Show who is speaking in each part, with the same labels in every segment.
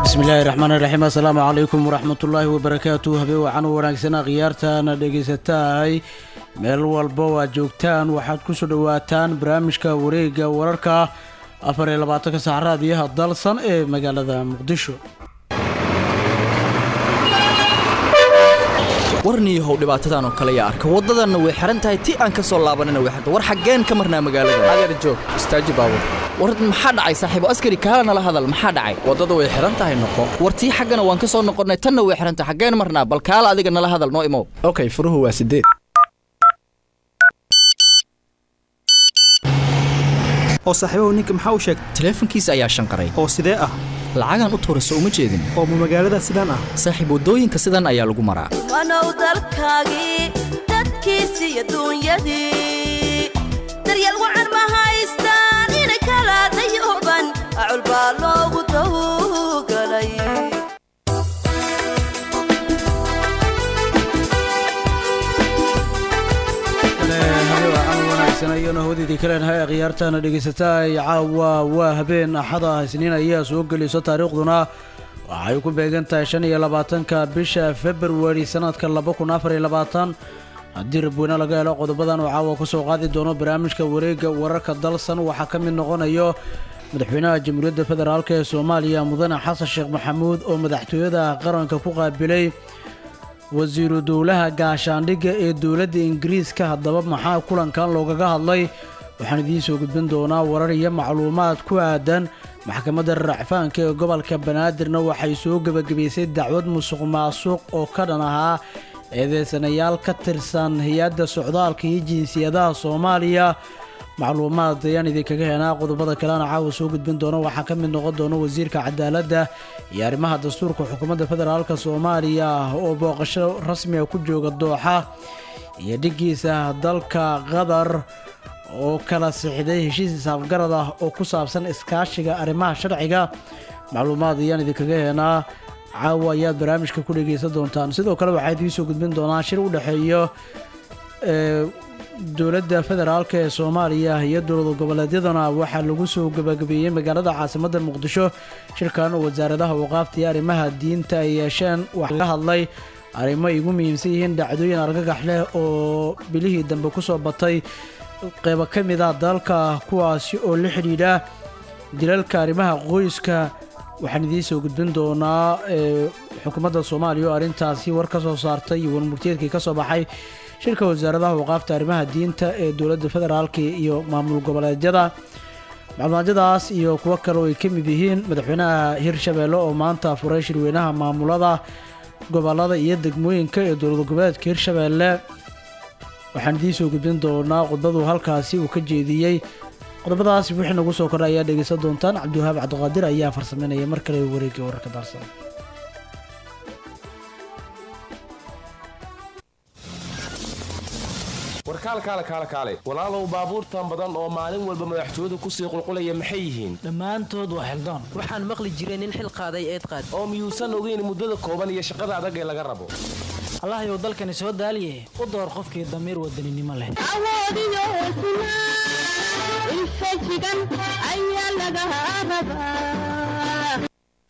Speaker 1: bismillaahi raxmaan iraxiim assalaamu calaykum waraxmatullaahi wabarakaatu habeen wacan u wanaagsanaa khiyaartaana dhegaysatahay meel walba oo aad joogtaan waxaad ku soo dhowaataan barnaamijka wareegga wararka afar iyo labaatanka sac raadiyaha dalsan ee magaalada muqdisho
Speaker 2: warniyahow dhibaatadan oo kale yaa arka waddadanna way xihan tahay ti aan ka soo laabanina way xirta war xaggeen ka marnaa magaalada
Speaker 3: adeer joog istaaji baabur
Speaker 2: war maxaa dhacay saaxiibo askari kaala nala hadal maxaa dhacay
Speaker 3: waddada way xihan tahay noqo
Speaker 2: war tii xaggana waan ka soo noqonnay tanna way xihan tahay xaggeen marnaa bal kaala adiga nala hadal noo imow
Speaker 3: okay furuhu waa sideed
Speaker 4: oo saaxiibahu ninka maxaa u sheegtay
Speaker 2: taleefankiisa ayaa shanqaray
Speaker 4: oo sidee ah
Speaker 2: lacagaan u tuurayso uma jeedin
Speaker 4: oo ma magaalada sidaan ah
Speaker 2: saaxiib waddooyinka sidan ayaa lagu maraa
Speaker 5: wanow dalkaagii dadkiisii adduunyadii daryeel wacan ma haystaan inay kala dayooban acul baa loogu tawgalay
Speaker 1: wanaagsanayona hawadiidii kaleenahay khiyaartaana dhegaysataa caawa waa habeen axada isniin ayaa soo geliso taariikhduna waxay ku beegan tahay shan iyo labaatanka bisha februari sanadka laba kun afar iyo labaatan haddii rabweyne laga helo qodobadan oo caawa kusoo qaadi doono barnaamijka wareegga wararka dalsan waxaa ka mid noqonayo madaxweynaha jamhuuriyadda federaalk ee soomaaliya mudane xasan sheekh maxamuud oo madaxtooyada qaranka ku qaabilay wasiiru dowlaha gaashaandhigga ee dowladda ingiriiska haddaba maxaa kulankan loogaga hadlay waxaan idiin soo gudbin doonaa warar iyo macluumaad ku aadan maxkamadda racfaanka ee gobolka banaadirna waxay soo gebagabaysay dacwad musuq maasuq oo ka dhan ahaa eedeysanayaal ka tirsan hay-adda socdaalka iyo jinsiyadaha soomaaliya macluumaad ayaan idinkaga heenaa qodobada kalena caawa soo gudbin doono waxaa ka mid noqon doona wasiirka cadaaladda iyo arrimaha dastuurka xukuumadda federaalk soomaaliya oo booqasho rasmiga ku jooga dooxa iyo dhigiisa dalka qatar oo kala sixday heshiis isaafgarad ah oo ku saabsan iskaashiga arrimaha sharciga macluumaad ayaan idinkaga heenaa caawa ayaad barnaamijka ku dhegaysan doontaan sidoo kale waxaa idiin soo gudbin doonaa shir u dhexeeyo dowladda federaalk ee soomaaliya iyo dowlad goboleedyadana waxaa lagu soo gebagabeeyey magaalada caasimadda muqdisho shirkan oo wasaaradaha waqaafta iyo arrimaha diinta ay yeesheen waxaa laga hadlay arrimo ay ugu muhiimsan yihiin dhacdooyin argagax leh oo bilihii dambe kusoo batay qeybo ka mid ah dalka kuwaasi oo la xidhiidha dilalka arrimaha qoyska waxaan idiin soo gudbin doonaa xukuumadda soomaaliya oo arrintaasi war ka soo saartay iyo warmurtiyeedkii ka soo baxay shirka wasaaradaha waqaafta arrimaha diinta ee dowladda federaalka iyo maamul goboleedyada macluumadyadaas iyo kuwo kale oo ay ka mid yihiin madaxweynaha hirshabeelle oo maanta furay shirweynaha maamulada gobolada iyo degmooyinka ee dowlad goboleedka hirshabeelle waxaan idiin soo gudbin doonaa khudbadu halkaasi uu ka jeediyey qodobadaas wixii nagu soo kordha ayaa dhegaysan doontaan cabdiwahaab cabdiqaadir ayaa farsameynaya mar kale wareegga wararka daarsan
Speaker 6: warkaalkaale kaale kaale walaalow baabuurtan badan oo maalin walba madaxtooyadu kusii qulqulaya maxay yihiin
Speaker 7: dhammaantood waa xildaan
Speaker 8: waxaan maqli jiray nin xil qaaday eed qaad
Speaker 6: oo miyuusan ogeyn muddada kooban iyo shaqada adag ee laga rabo
Speaker 7: allahayow dalkani soo daaliye u door qofkii damiir wadaninimo leh
Speaker 9: awoodiyo hesnaa infajigan ayaa laga rabaa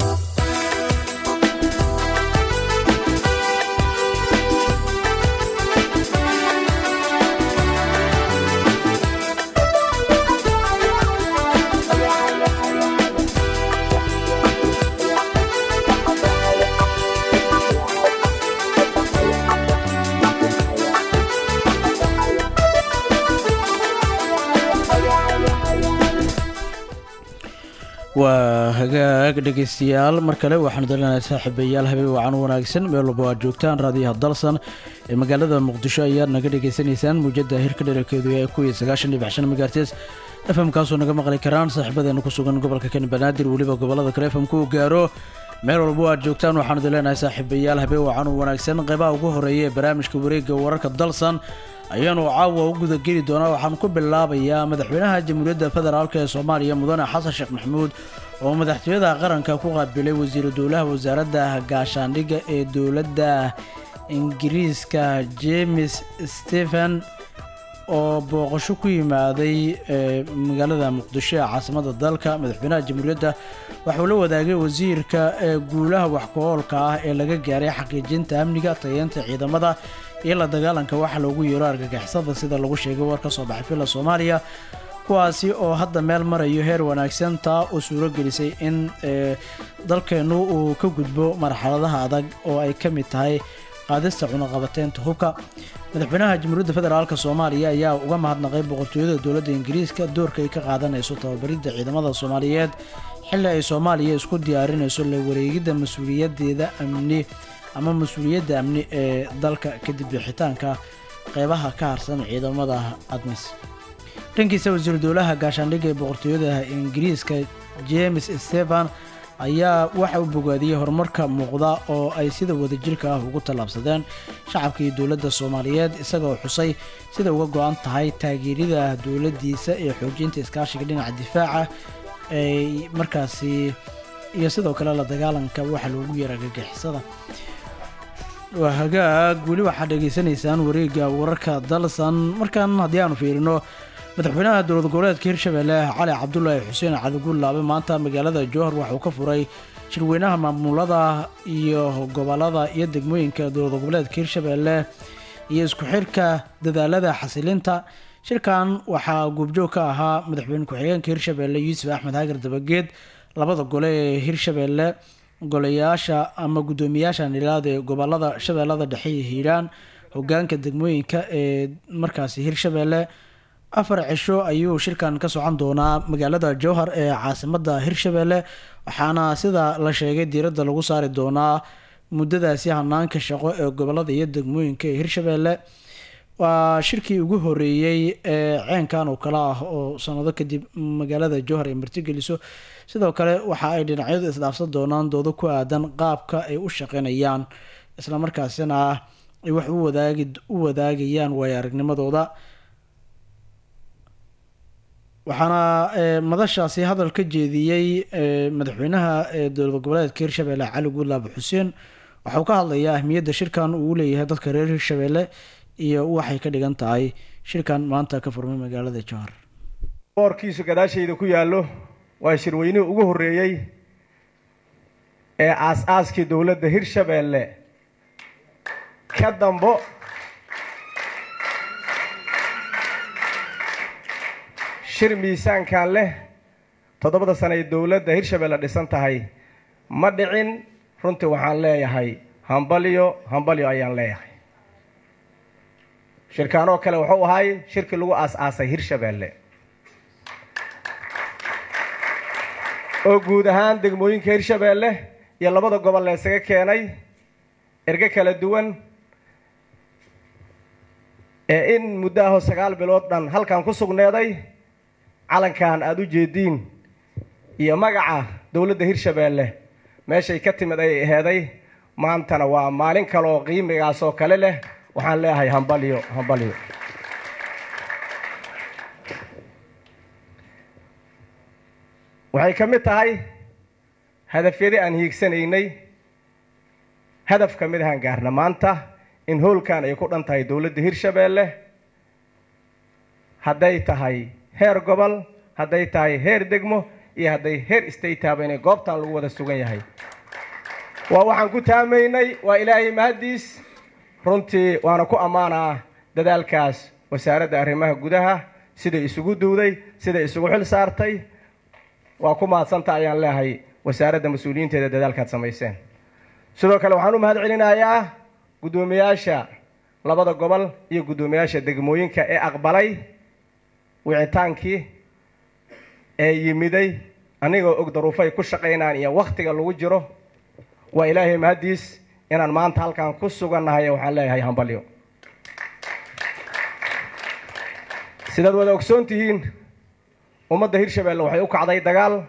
Speaker 1: waa hagaag dhegaystayaal mar kale waxaanu dalinahay saaxiibayaal habeen wacan wanaagsan meel walba aad joogtaan raadiyaha dalsan ee magaalada muqdisho ayaad naga dhegaysanaysaan muujada hirka dherarkeedu ee ku iyo sagaashan dhibic shan megaartes fm kaasoo naga maqli karaan saaxiibadeena ku sugan gobolka kani banaadir weliba gobolada kale fm ku gaaro meel walba aad joogtaan waxaanu dalinahay saaxiibayaal habeen wacan wanaagsan qeybaha ugu horeeya ee barnaamijka wareegga wararka dalsan ayaanu caawa u gudageli doonaa waxaan ku bilaabayaa madaxweynaha jamhuuriyadda federaalk ee soomaaliya mudane xasan sheekh maxamuud oo madaxtooyada qaranka ku qaabilay wasiiru dowlaha wasaaradda gaashaandhigga ee dowladda ingiriiska james stephen oo booqasho ku yimaaday ee magaalada muqdisho ee caasimada dalka madaxweynaha jamhuuriyadda waxauu la wadaagay wasiirka ee guulaha waxku-oolka ah ee laga gaaray xaqiijinta amniga tayeenta ciidamada iyo la dagaalanka waxa loogu yeero argagixisada sida lagu sheegay war ka soo baxay villa soomaaliya kuwaasi oo hadda meel marayo heer wanaagsan taa oo suuro gelisay in ee, dalkeennu uu ka gudbo marxaladaha adag oo ay ka mid tahay qaadista cunaqabateynta hubka madaxweynaha jamhuuriyadda federaalk soomaaliya ayaa uga mahadnaqay boqortooyada dowladda ingiriiska doorka ay ka qaadanayso tababaridda ciidamada soomaaliyeed xilli ay soomaaliya isku diyaarinayso la wareegidda mas-uuliyadeeda amni ama mas-uuliyadda amni ee dalka kadib bixitaanka qeybaha ka harsan ciidamada admis dhankiisa wasiiru dowlaha gaashaandhigga ee boqortooyada ingiriiska james stephen ayaa waxa uu bogaadiyey horumarka muuqda oo ay sida wadajirka ah ugu tallaabsadeen shacabka iyo dowladda soomaaliyeed isagoo xusay sida uga go-an tahay taageerida dowladdiisa ee xoojinta iskaashiga dhinaca difaaca ay markaasi iyo sidoo kale la dagaalanka waxa loogu yeera gagixisada waa hagaag weli waxaad dhegaysanaysaan wareegga wararka dalsan markan haddii aanu fiirino madaxweynaha dowlad goboleedka hirshabelle cali cabdulaahi xuseen cadagullaabe maanta magaalada jowhar waxa uu ka furay shirweynaha maamulada iyo gobolada iyo degmooyinka dowlad goboleedka hirshabelle iyo isku xirka dadaalada xasilinta shirkan waxaa guubjoog ka ahaa madaxweyne ku-xigeenka hirshabelle yuusuf axmed hagar dabageed labada gole ee hirshabelle golayaasha ama guddoomiyaasha nilaad ee gobolada shabeellada dhexe iyo hiiraan hogaanka degmooyinka ee markaasi hirshabelle afar cisho ayuu shirkan ka socon doonaa magaalada jowhar ee caasimada hirshabelle waxaana sida la sheegay diiradda lagu saari doonaa muddadaasi hanaanka shaqo ee gobolada iyo degmooyinka ee hirshabelle waa shirkii ugu horeeyey ee ceenkan oo kale ah oo sanado kadib magaalada jowhar ay martigeliso sidoo kale waxa ay dhinacyadu isdhaafsan doonaan doodo ku aadan qaabka ay u shaqeynayaan islamarkaasina ay wax u wadaagi u wadaagayaan waayo aragnimadooda waxaana ee, madashaasi hadal ka jeediyey ee, madaxweynaha ee dowlad goboleedka hirshabelle cali guulaab xuseen waxauu ka hadlayaa ahmiyadda shirkan uu leeyahay dadka reer hirshabelle iyo waxay ka dhigan tahay shirkan maanta ka furmay magaalada jowhar
Speaker 10: boorkiisu gadaashayda ku yaallo waa shirweynihii ugu horreeyey ee aas-aaskii dowladda hirshabelle ka dambo shir miisaankan leh toddobada sano ay dowladda hirshabelle dhisan tahay ma dhicin runtii waxaan leeyahay hambalyo hambalyo ayaan leeyahay shirkaan oo kale wuxuu ahay shirkii lagu aas-aasay hirshabelle oo guud ahaan degmooyinka hirshabelle iyo labada gobol la isaga keenay erge kala duwan ee in muddo ahoo sagaal bilood dhan halkan ku sugneeday calankan aada u jeediin iyo magaca dowladda hirshabelle meeshay ka timid ay aheeday maantana waa maalin kale oo qiimigaas oo kale leh waxaan leeyahay hambalyo hambalyo waxay ka mid tahay hadafyadii aan hiigsanaynay hadaf ka mid ahaan gaarna maanta in hoolkan ay ku dhan tahay dowladda hirshabelle hadday tahay heer gobol hadday tahay heer degmo iyo hadday heer statehaba inay goobtan lagu wada sugan yahay waa waxaan ku taamaynay waa ilaahay mahaddiis runtii waana ku ammaanaa dadaalkaas wasaaradda arrimaha gudaha siday isugu duwday siday isugu xil saartay waa ku mahadsanta ayaan leehay wasaaradda mas-uuliyiinteeda dadaalkaad samayseen sidoo kale waxaan u mahad celinayaa guddoomiyaasha labada gobol iyo guddoomiyaasha degmooyinka ee aqbalay wicitaankii ee yimiday anigoo og daruufay ku shaqaynaan iyo wakhtiga lagu jiro waa ilaahay mahaddiis inaan maanta halkan ku sugannahay waxaan leeyahay hambalyo sidaad wada ogsoon tihiin ummadda hirshabelle waxay u kacday dagaal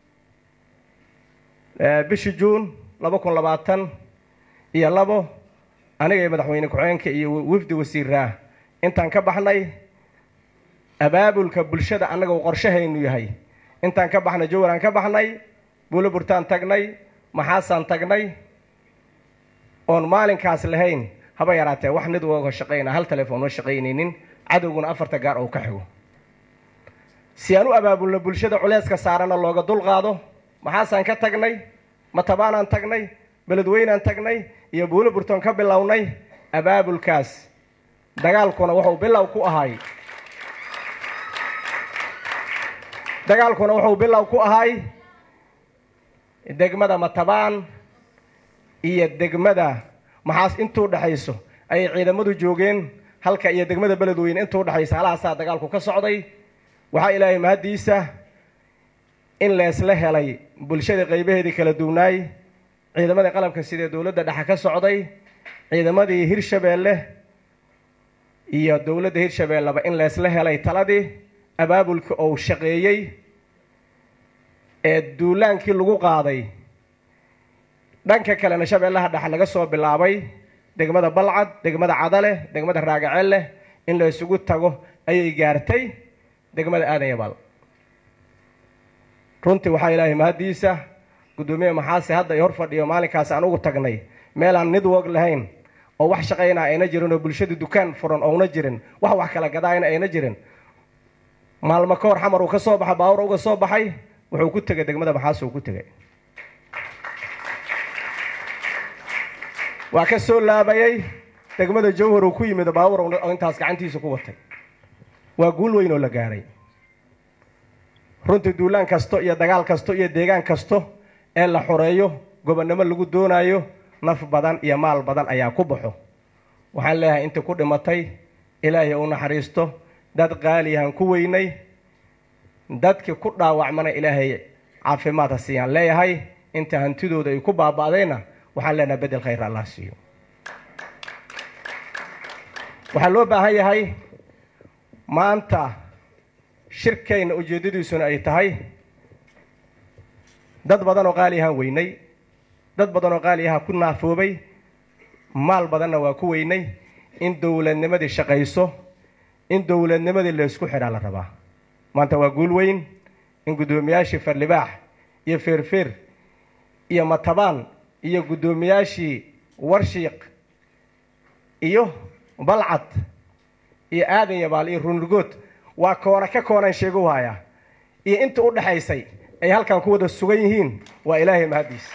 Speaker 10: bishii juun laba kun labaatan iyo labo aniga iyo madaxweyne ku-xigeenka iyo wafdi wasiiraa intaan ka baxnay abaabulka bulshada annaga uu qorshahaynu yahay intaan ka baxnay jowraan ka baxnay buulo burtaan tagnay maxaasaan tagnay oon maalinkaas lahayn haba yaraatee wax nid uga shaqayna hal telefoon ma shaqaynaynin cadowguna afarta gaar ou ka xigo si aan u abaabulno bulshada culayska saarana looga dulqaado maxaasaan ka tagnay matabaanaan tagnay beledweynaan tagnay iyo buulo burtoon ka bilownay abaabulkaas dagaalkuna wuxuu bilow ku ahay dagaalkuna wuxuu bilow ku ahay degmada matabaan iyo degmada maxaas intuu dhexayso ayay ciidamadu joogeen halka iyo degmada beledweyne intuu dhexaysa halahaasaa dagaalku ka socday waxaa ilaahay mahaddiisa in leesla helay bulshada qaybaheedii kala duwnaay ciidamadii qalabka sidee dowladda dhexe ka socday ciidamadii hirshabeelle iyo dowladda hirshabeelleba in leesla helay taladii abaabulkii ou shaqeeyey ee duulaankii lagu qaaday dhanka kalena shabeellaha dhexe laga soo bilaabay degmada balcad degmada cadale degmada raagacelle in la isugu tago ayay gaartay degmada aadan yabaal runtii waxaa ilaahay mahaddiisa guddoomiye maxaase hadda i hor fadhiyo maalinkaas aan ugu tagnay meelaan nidwog lahayn oo wax shaqaynaa ayna jirin oo bulshada dukaan furan ouna jirin wax wax kala gadaayna ayna jirin maalmo ka hor xamar uu ka soo baxa baawur uga soo baxay wuxuu ku tegay degmada maxaas uu ku tegay waa ka soo laabayay degmada jawhar uu ku yimid baawur oo intaas gacantiisa ku watay waa guul weyn oo la gaaray runtii duulaan kasto iyo dagaal kasto iyo deegaan kasto ee la xoreeyo gobonnimo lagu doonaayo naf badan iyo maal badan ayaa ku baxo waxaan leeyahay intii ku dhimatay ilaahay u naxariisto dad qaaliyahan ku weynay dadkii ku dhaawacmana ilaahay caafimaad ha siiyaan leeyahay inta hantidooda ay ku baaba'dayna waxaan leenahay bedel khayr allah siiyo waxaa loo baahan yahay maanta shirkayna ujeeddadiisuna ay tahay dad badan oo qaaliyahaan weynay dad badan oo qaaliyaha ku naafoobay maal badanna waa ku weynay in dowladnimadii shaqayso in dowladnimadii laysku xidhaa la rabaa maanta waa guul weyn in guddoomiyaashii farlibaax iyo feerfeer iyo matabaan iyo guddoomiyaashii warshiiq iyo balcad iyo aadan yabaal iyo runurgood waa koona ka koonaan sheegu hayaa iyo inta u dhaxaysay ay halkan ku wada sugan yihiin waa ilaahay mahaddiisa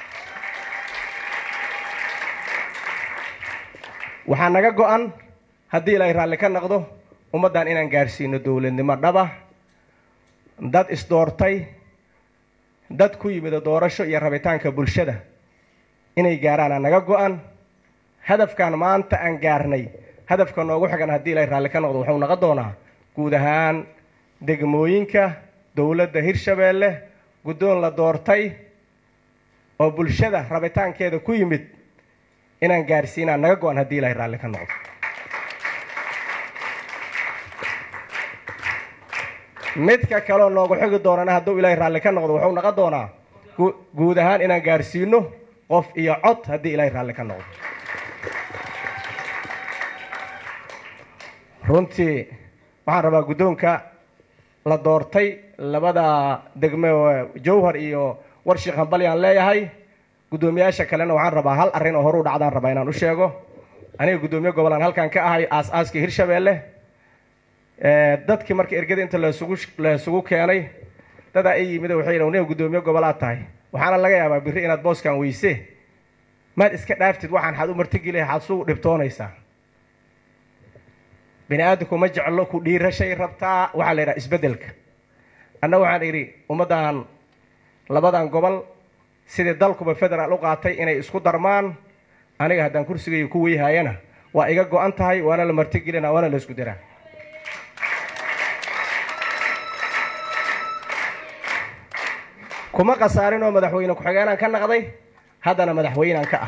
Speaker 10: waxaa naga go-an haddii ilaahay raalli ka noqdo ummaddan inaan gaadhsiino dowladnimo dhaba dad isdoortay dad ku yimida doorasho iyo rabitaanka bulshada inay gaaraana naga go-an hadafkan maanta aan gaarnay hadafka noogu xigan haddii ilaahay raalli ka noqdo wuxuu naga doonaa guud ahaan degmooyinka dowladda hirshabeelle guddoon la doortay oo bulshada rabitaankeeda ku yimid inaan gaarsiinaa naga go-an haddii ilaahay raalli ka noqdo midka kaleo noogu xigi doonana hadduu ilaahay raalli ka noqdo wuxuu naga doonaa guud ahaan inaan gaarsiino qof iyo cod haddii ilaahay raalli ka noqdo runtii waxaan rabaa guddoonka la doortay labada degme jawhar iyo warshiik hambalyaan leeyahay guddoomiyaasha kalena waxaan rabaa hal arrin oo horu dhacdaan rabaa inaan u sheego aniga guddoomiye gobolaan halkan ka ahay aas-aaskii hirshabeelle dadkii marka ergada inta lasugu la isugu keenay dadaa i yimid waxay yidhahan niga guddoomiye gobolaad tahay waxaana laga yaabaa birri inaad booskan weyse maad iska dhaaftid waxaan xaad u martigeli xaad su dhibtoonaysaa bini aadamku ma jeclo ku dhiirashay rabtaa waxaa la yidhaha isbeddelka anna waxaan idhi ummaddan labadan gobol sidii dalkuba federaal u qaatay inay isku darmaan aniga haddaan kursigayga ku weyhaayana waa iga go-an tahay waana la martigelina waana la isku diraa kuma khasaarin oo madaxweyne ku-xigeenaan ka naqday haddana madaxweynaan ka ah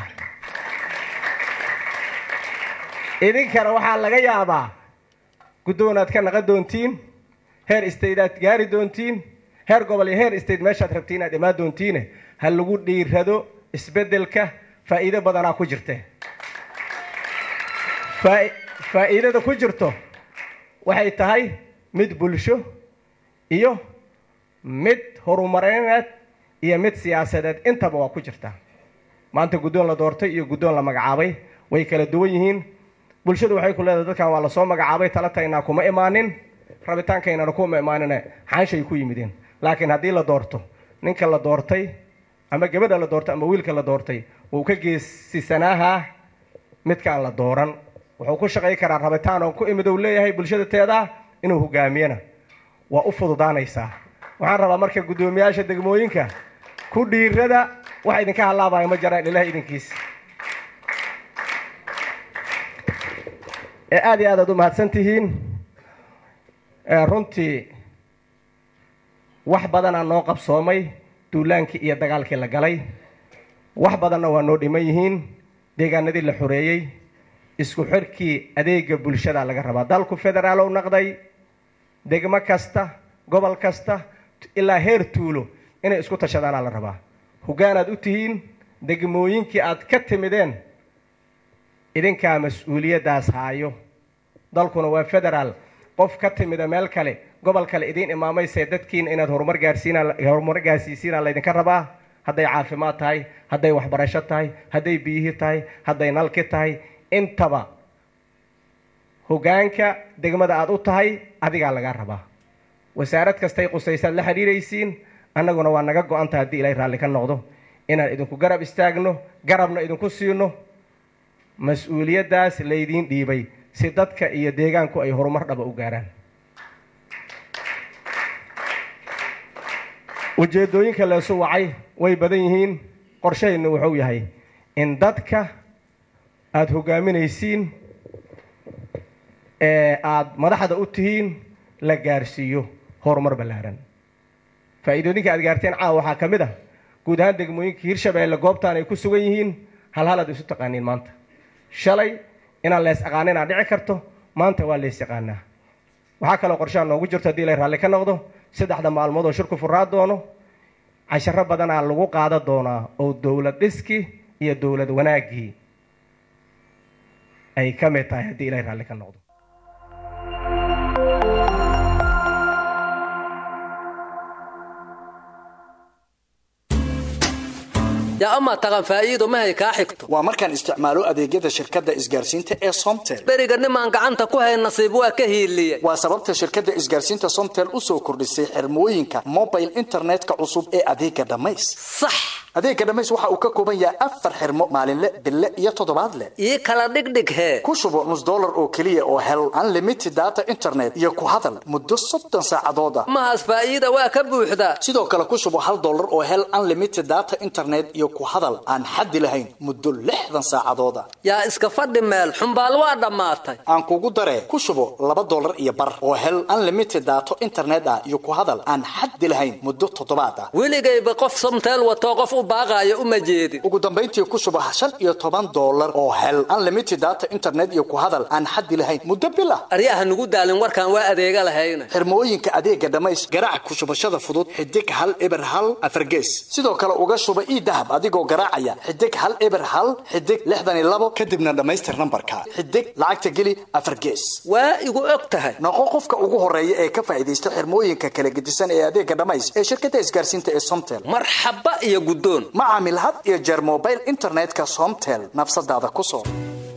Speaker 10: idinkana waxaa laga yaabaa guddoonaad ka naqan doontiin heer staydaad gaari doontiin heer gobol iyo heer state meeshaad rabtiin inaad imaan doontiine ha lagu dhiirado isbeddelka faa'iido badanaa ku jirte faa'iidada ku jirto waxay tahay mid bulsho iyo mid horumarineed iyo mid siyaasadeed intaba waa ku jirtaa maanta guddoon la doortay iyo guddoon la magacaabay way kala duwan yihiin bulshadu waxay ku leedahay dadkan waa lasoo magacaabay talataynaa kuma imaanin rabitaankaynana kuma imaanine xaanshay ku yimideen laakiin haddii la doorto ninka la doortay ama gabadha la doortay ama wiilka la doortay wuu ka geesisanaahaa midkaan la dooran wuxuu ku shaqay karaa rabitaan oo ku imid uu leeyahay bulshada teedaa inuu hogaamiyana waa u fududaanaysaa waxaan rabaa marka guddoomiyaasha degmooyinka ku dhiirada wax idinka halaabaya ma jiraan ilaah idinkiisa ee aada iyo aad aad u mahadsan tihiin runtii wax badanaa noo qabsoomay duulaankii iyo dagaalkii la galay wax badanna waa noo dhiman yihiin deegaanadii la xoreeyey isku xirkii adeega bulshada laga rabaa dalku federaalow naqday degmo kasta gobol kasta ilaa heer tuulo inay isku tashadaanaa la rabaa hogaanaad u tihiin degmooyinkii aad ka timideen idinkaa mas-uuliyaddaas haayo dalkuna waa federaal qof ka timida meel kale gobol kale idiin imaamayse dadkiina inaad horumar gaarsiinaa horumar gaarsiisiinaa laydinka rabaa hadday caafimaad tahay hadday waxbarasho tahay hadday biyihii tahay hadday nalki tahay intaba hogaanka degmada aad u tahay adigaa lagaa rabaa wasaarad kastay qusaysaad la xidhiiraysiin annaguna waa naga go-anta haddii ilaahay raalli ka noqdo inaan idinku garab istaagno garabna idinku siino mas-uuliyaddaas laydiin dhiibay si dadka iyo deegaanku ay horumar dhaba u gaaraan ujeeddooyinka leesu wacay way badan yihiin qorshahaynu wuxuu yahay in dadka aada hogaaminaysiin ee aada madaxda u tihiin la gaarsiiyo horumar ballaaran faa'iidooyinka aad gaarteen caawa waxaa ka mid ah guud ahaan degmooyinka hirshabeelle goobtaan ay ku sugan yihiin hal hal aad isu taqaaniin maanta shalay inaan lees aqaaninaa dhici karto maanta waa lees yaqaanaa waxaa kaloo qorshaha noogu jirto haddii la raalli ka noqdo saddexda maalmood oo shirku furaa doono casharo badanaa lagu qaada doonaa oo dowlad dhiski iyo dowlad wanaaggii ay ka mid tahay haddii ilahay raalli ka noqdo
Speaker 8: yaa amaa taqan faa'iido mahay kaa xigto
Speaker 11: waa markaan isticmaalo adeegyada shirkadda isgaarsiinta ee somtel
Speaker 8: beriga nimaan gacanta ku hayn nasiib waa ka hiiliye
Speaker 11: waa sababta shirkadda isgaarsiinta somtel u soo kordhisay xirmooyinka mobile internetka cusub ee adeega dhammays
Speaker 8: sax
Speaker 11: adeega dhammays waxa uu ka kooban yahay afar xirmo maalinle bille iyo toddobaadle
Speaker 8: ii kala dhigdhig hee
Speaker 11: ku shubo nus dollar oo keliya oo hel unlimited data internet iyo ku hadal muddo soddon saacadood ah
Speaker 8: mahaas faa'iida waa ka buuxdaa
Speaker 11: sidoo kale ku shubo hal dollar oo hel unlimited data internet iyo ku hadal aan xaddi lahayn muddo lixdan saacadooda
Speaker 8: yaa iska fadhi meel xumbaal waa dhammaatay
Speaker 11: aan kugu daree ku shubo laba dollar iyo bar oo hel unlimited daato internet ah iyo ku hadal aan xaddi lahayn muddo toddobaad ah
Speaker 8: weligayba qof somteel watoo qof u baaqaayo uma jeedin
Speaker 11: ugu dambayntii ku shubo shan iyo toban dollar oo hel unlimited data internet iyo ku hadal aan xaddi lahayn muddo bil ah
Speaker 8: aryaha nugu daalin warkaan waa adeega lahayna
Speaker 11: xirmooyinka adeega dhammays garaac ku shubashada fudud xidig hal eber hal afargees sidoo kale uga shuba ii dahab adigoo garaacaya xidig hal eber hal xidig lixdan iyo labo kadibna dhammaystir nambarka xidig lacagta geli afar gees
Speaker 8: waa igu og tahay
Speaker 11: noqo qofka ugu horeeya ee ka faa'iidaysta xirmooyinka kala gedisan ee adeega dhammays ee shirkadda isgaarsiinta ee somtel
Speaker 8: marxaba iyo guddoon
Speaker 11: ma caamil had iyo jeer mobile internetka somtel nafsadaada ku soo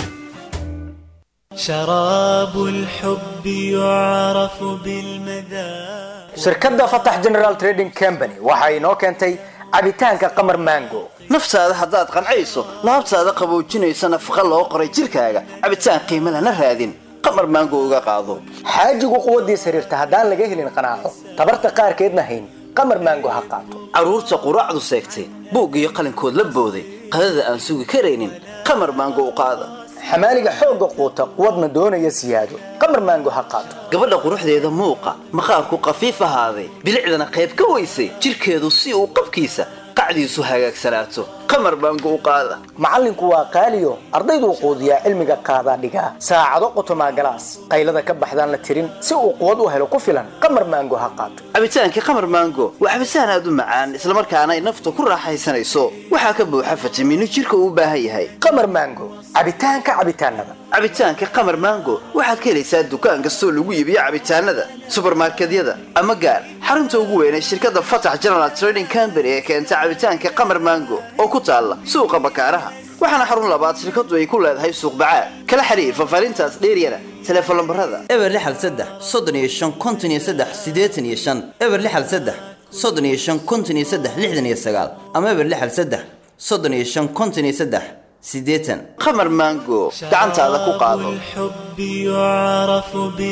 Speaker 12: شراب الحب يعرف بالمذاق
Speaker 13: shirkadda fatax general trading company waxa inoo keentay cabitaanka qamar mango
Speaker 14: naftaada haddaad qancayso laabtaada qaboojinaysa nafaqa loo qoray jirkaaga cabitaan qiimo lana raadin qamar maango uga qaado
Speaker 13: xaajigu quwaddiis xiriirta haddaan laga helin qanaaco tabarta qaarkeedna hayn qamar mango ha qaato
Speaker 14: carruurta quraacdu seegtay buug iyo qalinkood la booday qadada aan sugi karaynin qamar maango u qaada
Speaker 13: xamaaliga xoogga quuta quwadna doonaya siyaado qamar maango ha qaato
Speaker 14: gabadha quruxdeeda muuqa maqaarku qafiif ahaaday bilicdana qayb ka weysay jirkeedu si uu qabkiisa qacdiisu hagaagsanaato qamar maango u qaada
Speaker 13: macallinku waa qaaliyo ardayduu quudiyaa cilmiga qaadaa dhigaa saacado qotomaa galaas qaylada ka baxdaan la tirin si uu quwad u helo ku filan qamar maango ha qaato
Speaker 14: cabitaankii qamar maango waa cabitaan aad u macaan islamarkaana ay nafta ku raaxaysanayso waxaa ka buuxa fitamiino jirka uu u baahan yahay
Speaker 13: qamar maango cabitaanka cabitaanada
Speaker 14: cabitaanka qamar maango waxaad ka helaysaa dukaan kastoo lagu iibiyo cabitaanada subarmarkedyada ama gaar xarunta ugu weyn ee shirkadda fatax general trading company ee keenta cabitaanka qamar maango oo ku taalla suuqa bakaaraha waxaana xarun labaad shirkadu ay ku leedahay suuq bacaad kala xiriir fafaarintaas dheeryana teleefon lambarada eber lixal saddex soddon iyo shan konton iyo saddex siddeetan iyo shan eber lixal saddex soddon iyo shan konton iyo saddex lixdan iyo sagaal ama eber lixal saddex soddon iyo shan konton iyo saddex siddeetan qamar maango gacantaada ku qaado
Speaker 12: الحب يعرف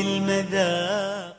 Speaker 12: بالمذاق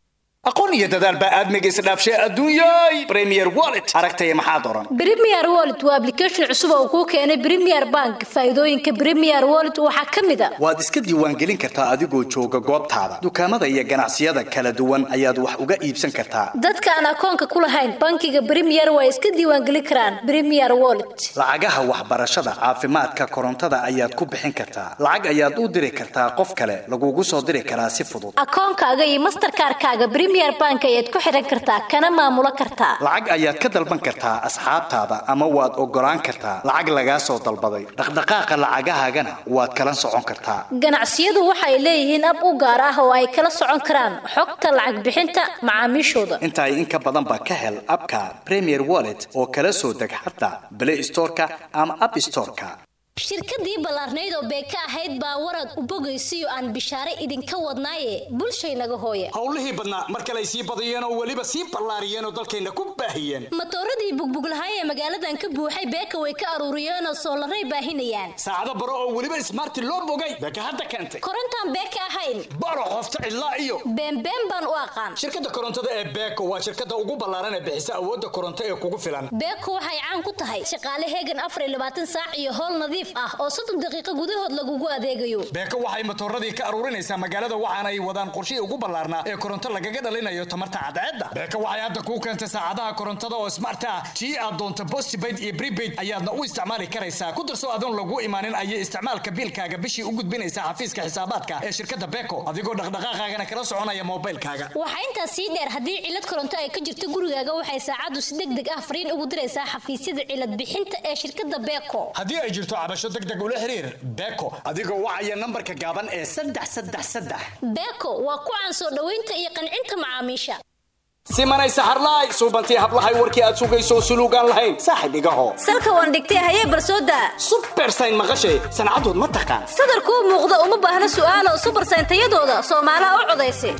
Speaker 11: aqoon iyo dadaal baa aadmiga isdhaafshay adduunyay premier wallet aragtaya maxaa doran
Speaker 15: Premier Wallet waa application cusub oo kuu keenay Premier Bank. Faa'iidooyinka Premier Wallet waxaa ka mid ah
Speaker 11: waad iska diiwaangelin kartaa adigoo jooga goobtaada dukaamada iyo ganacsiyada kala duwan ayaad wax uga iibsan kartaa
Speaker 15: dadka aan akoonka ku lahayn bankiga Premier way iska diiwaangelin karaan Premier Wallet.
Speaker 11: lacagaha waxbarashada caafimaadka korontada ayaad ku bixin kartaa lacag ayaad u diri kartaa qof kale lagugu soo diri karaa si fudud
Speaker 15: Akoonkaaga iyo Mastercard-kaaga Premier Bank ayaad ku xiran kartaa kana maamulo kartaa.
Speaker 11: lacag ayaad ka dalban kartaa asxaabtaada ama waad ogolaan kartaa lacag lagaa soo dalbaday dhaqdhaqaaqa lacagahaagana waad kala socon kartaa
Speaker 15: Ganacsiyadu waxay leeyihiin ab u gaar ah oo ay kala socon karaan xogta lacag bixinta macaamiishooda.
Speaker 11: intaay in ka badan baa ka hel abka premier wallet oo kala soo deg xataa play storeka ama app storeka
Speaker 15: shirkadii ballaarnayd oo beeka ahayd baa warad u bogaysiyo aan bishaare idinka wadnaaye bulshaynaga hooye
Speaker 11: howlihii badnaa mar kale ay sii badiyeen oo weliba sii ballaariyeen oo dalkayna ku baahiyeen
Speaker 15: matooradii bugbuglahay ee magaaladan ka buuxay beeka way ka aruuriyeenoo soolaray baahinayaan
Speaker 11: saacado baro oo weliba ismaarti loo bogay beeka hadda keentay
Speaker 15: korontaan beeka ahayn
Speaker 11: baro qofta ilaa iyo
Speaker 15: beenbeen baan u aqaan
Speaker 11: shirkadda korontada ee beeko waa shirkadda ugu ballaaran ee bixisa awoodda koronto ee kugu filan
Speaker 15: beeko waxay caan ku tahay shaqaale heegan afar iyo labaatan saac iyo howl nadiif ah oo soddon daqiiqo gudahood lagugu adeegayo
Speaker 11: beeko waxay matooradii ka aruurinaysaa magaalada waxaana ay wadaan qorshihii ugu ballaarnaa ee koronto lagaga dhalinayo tamarta cadceedda beeko waxay hadda kuu keentay saacadaha korontada oo smart ah tii aad doonto postpaid iyo prepaid ayaadna u isticmaali karaysaa ku darso adoon lagu imaanin ayay isticmaalka biilkaaga bishii u gudbinaysaa xafiiska xisaabaadka ee shirkadda beeko adigoo dhaqdhaqaaqaagana kala soconaya moobilkaaga
Speaker 15: waxaa intaas sii dheer haddii cilad koronto ay ka jirto gurigaaga waxay saacaddu si deg deg ah fariin ugu diraysaa xafiisyada cilad bixinta ee shirkadda beeko
Speaker 11: haddii ay jirto cabasho deg deg ula xiriir beeko adigoo wacaya nambarka gaaban ee saddex saddex saddex
Speaker 15: beeko waa ku caan soo dhoweynta iyo qancinta macaamiisha
Speaker 11: simanay saxarlaay suubantii hablahay warkii aad sugayso suluugaan lahayn saaxib igaho
Speaker 15: salka waan dhigtay hayee barsooda
Speaker 11: subersayn maqashay sancadood ma taqaan
Speaker 15: sadarkuu muuqda uma baahna su'aalo subersayn tayadooda soomaalaha u codaysa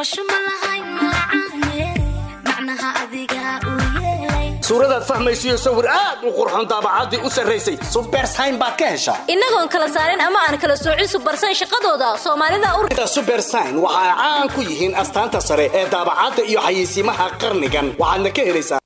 Speaker 11: suuradaad fahmaysiyo sawir aad u qurxoon daabacaddii u sarraysay subersayn baad ka heshaa
Speaker 15: innagoon kala saarin ama aan kala soocin subersayn shaqadooda soomaalida u
Speaker 11: subersayn waxa ay caan ku yihiin astaanta sare ee daabacadda iyo xayeysiimaha qarnigan waxaadna ka helaysaa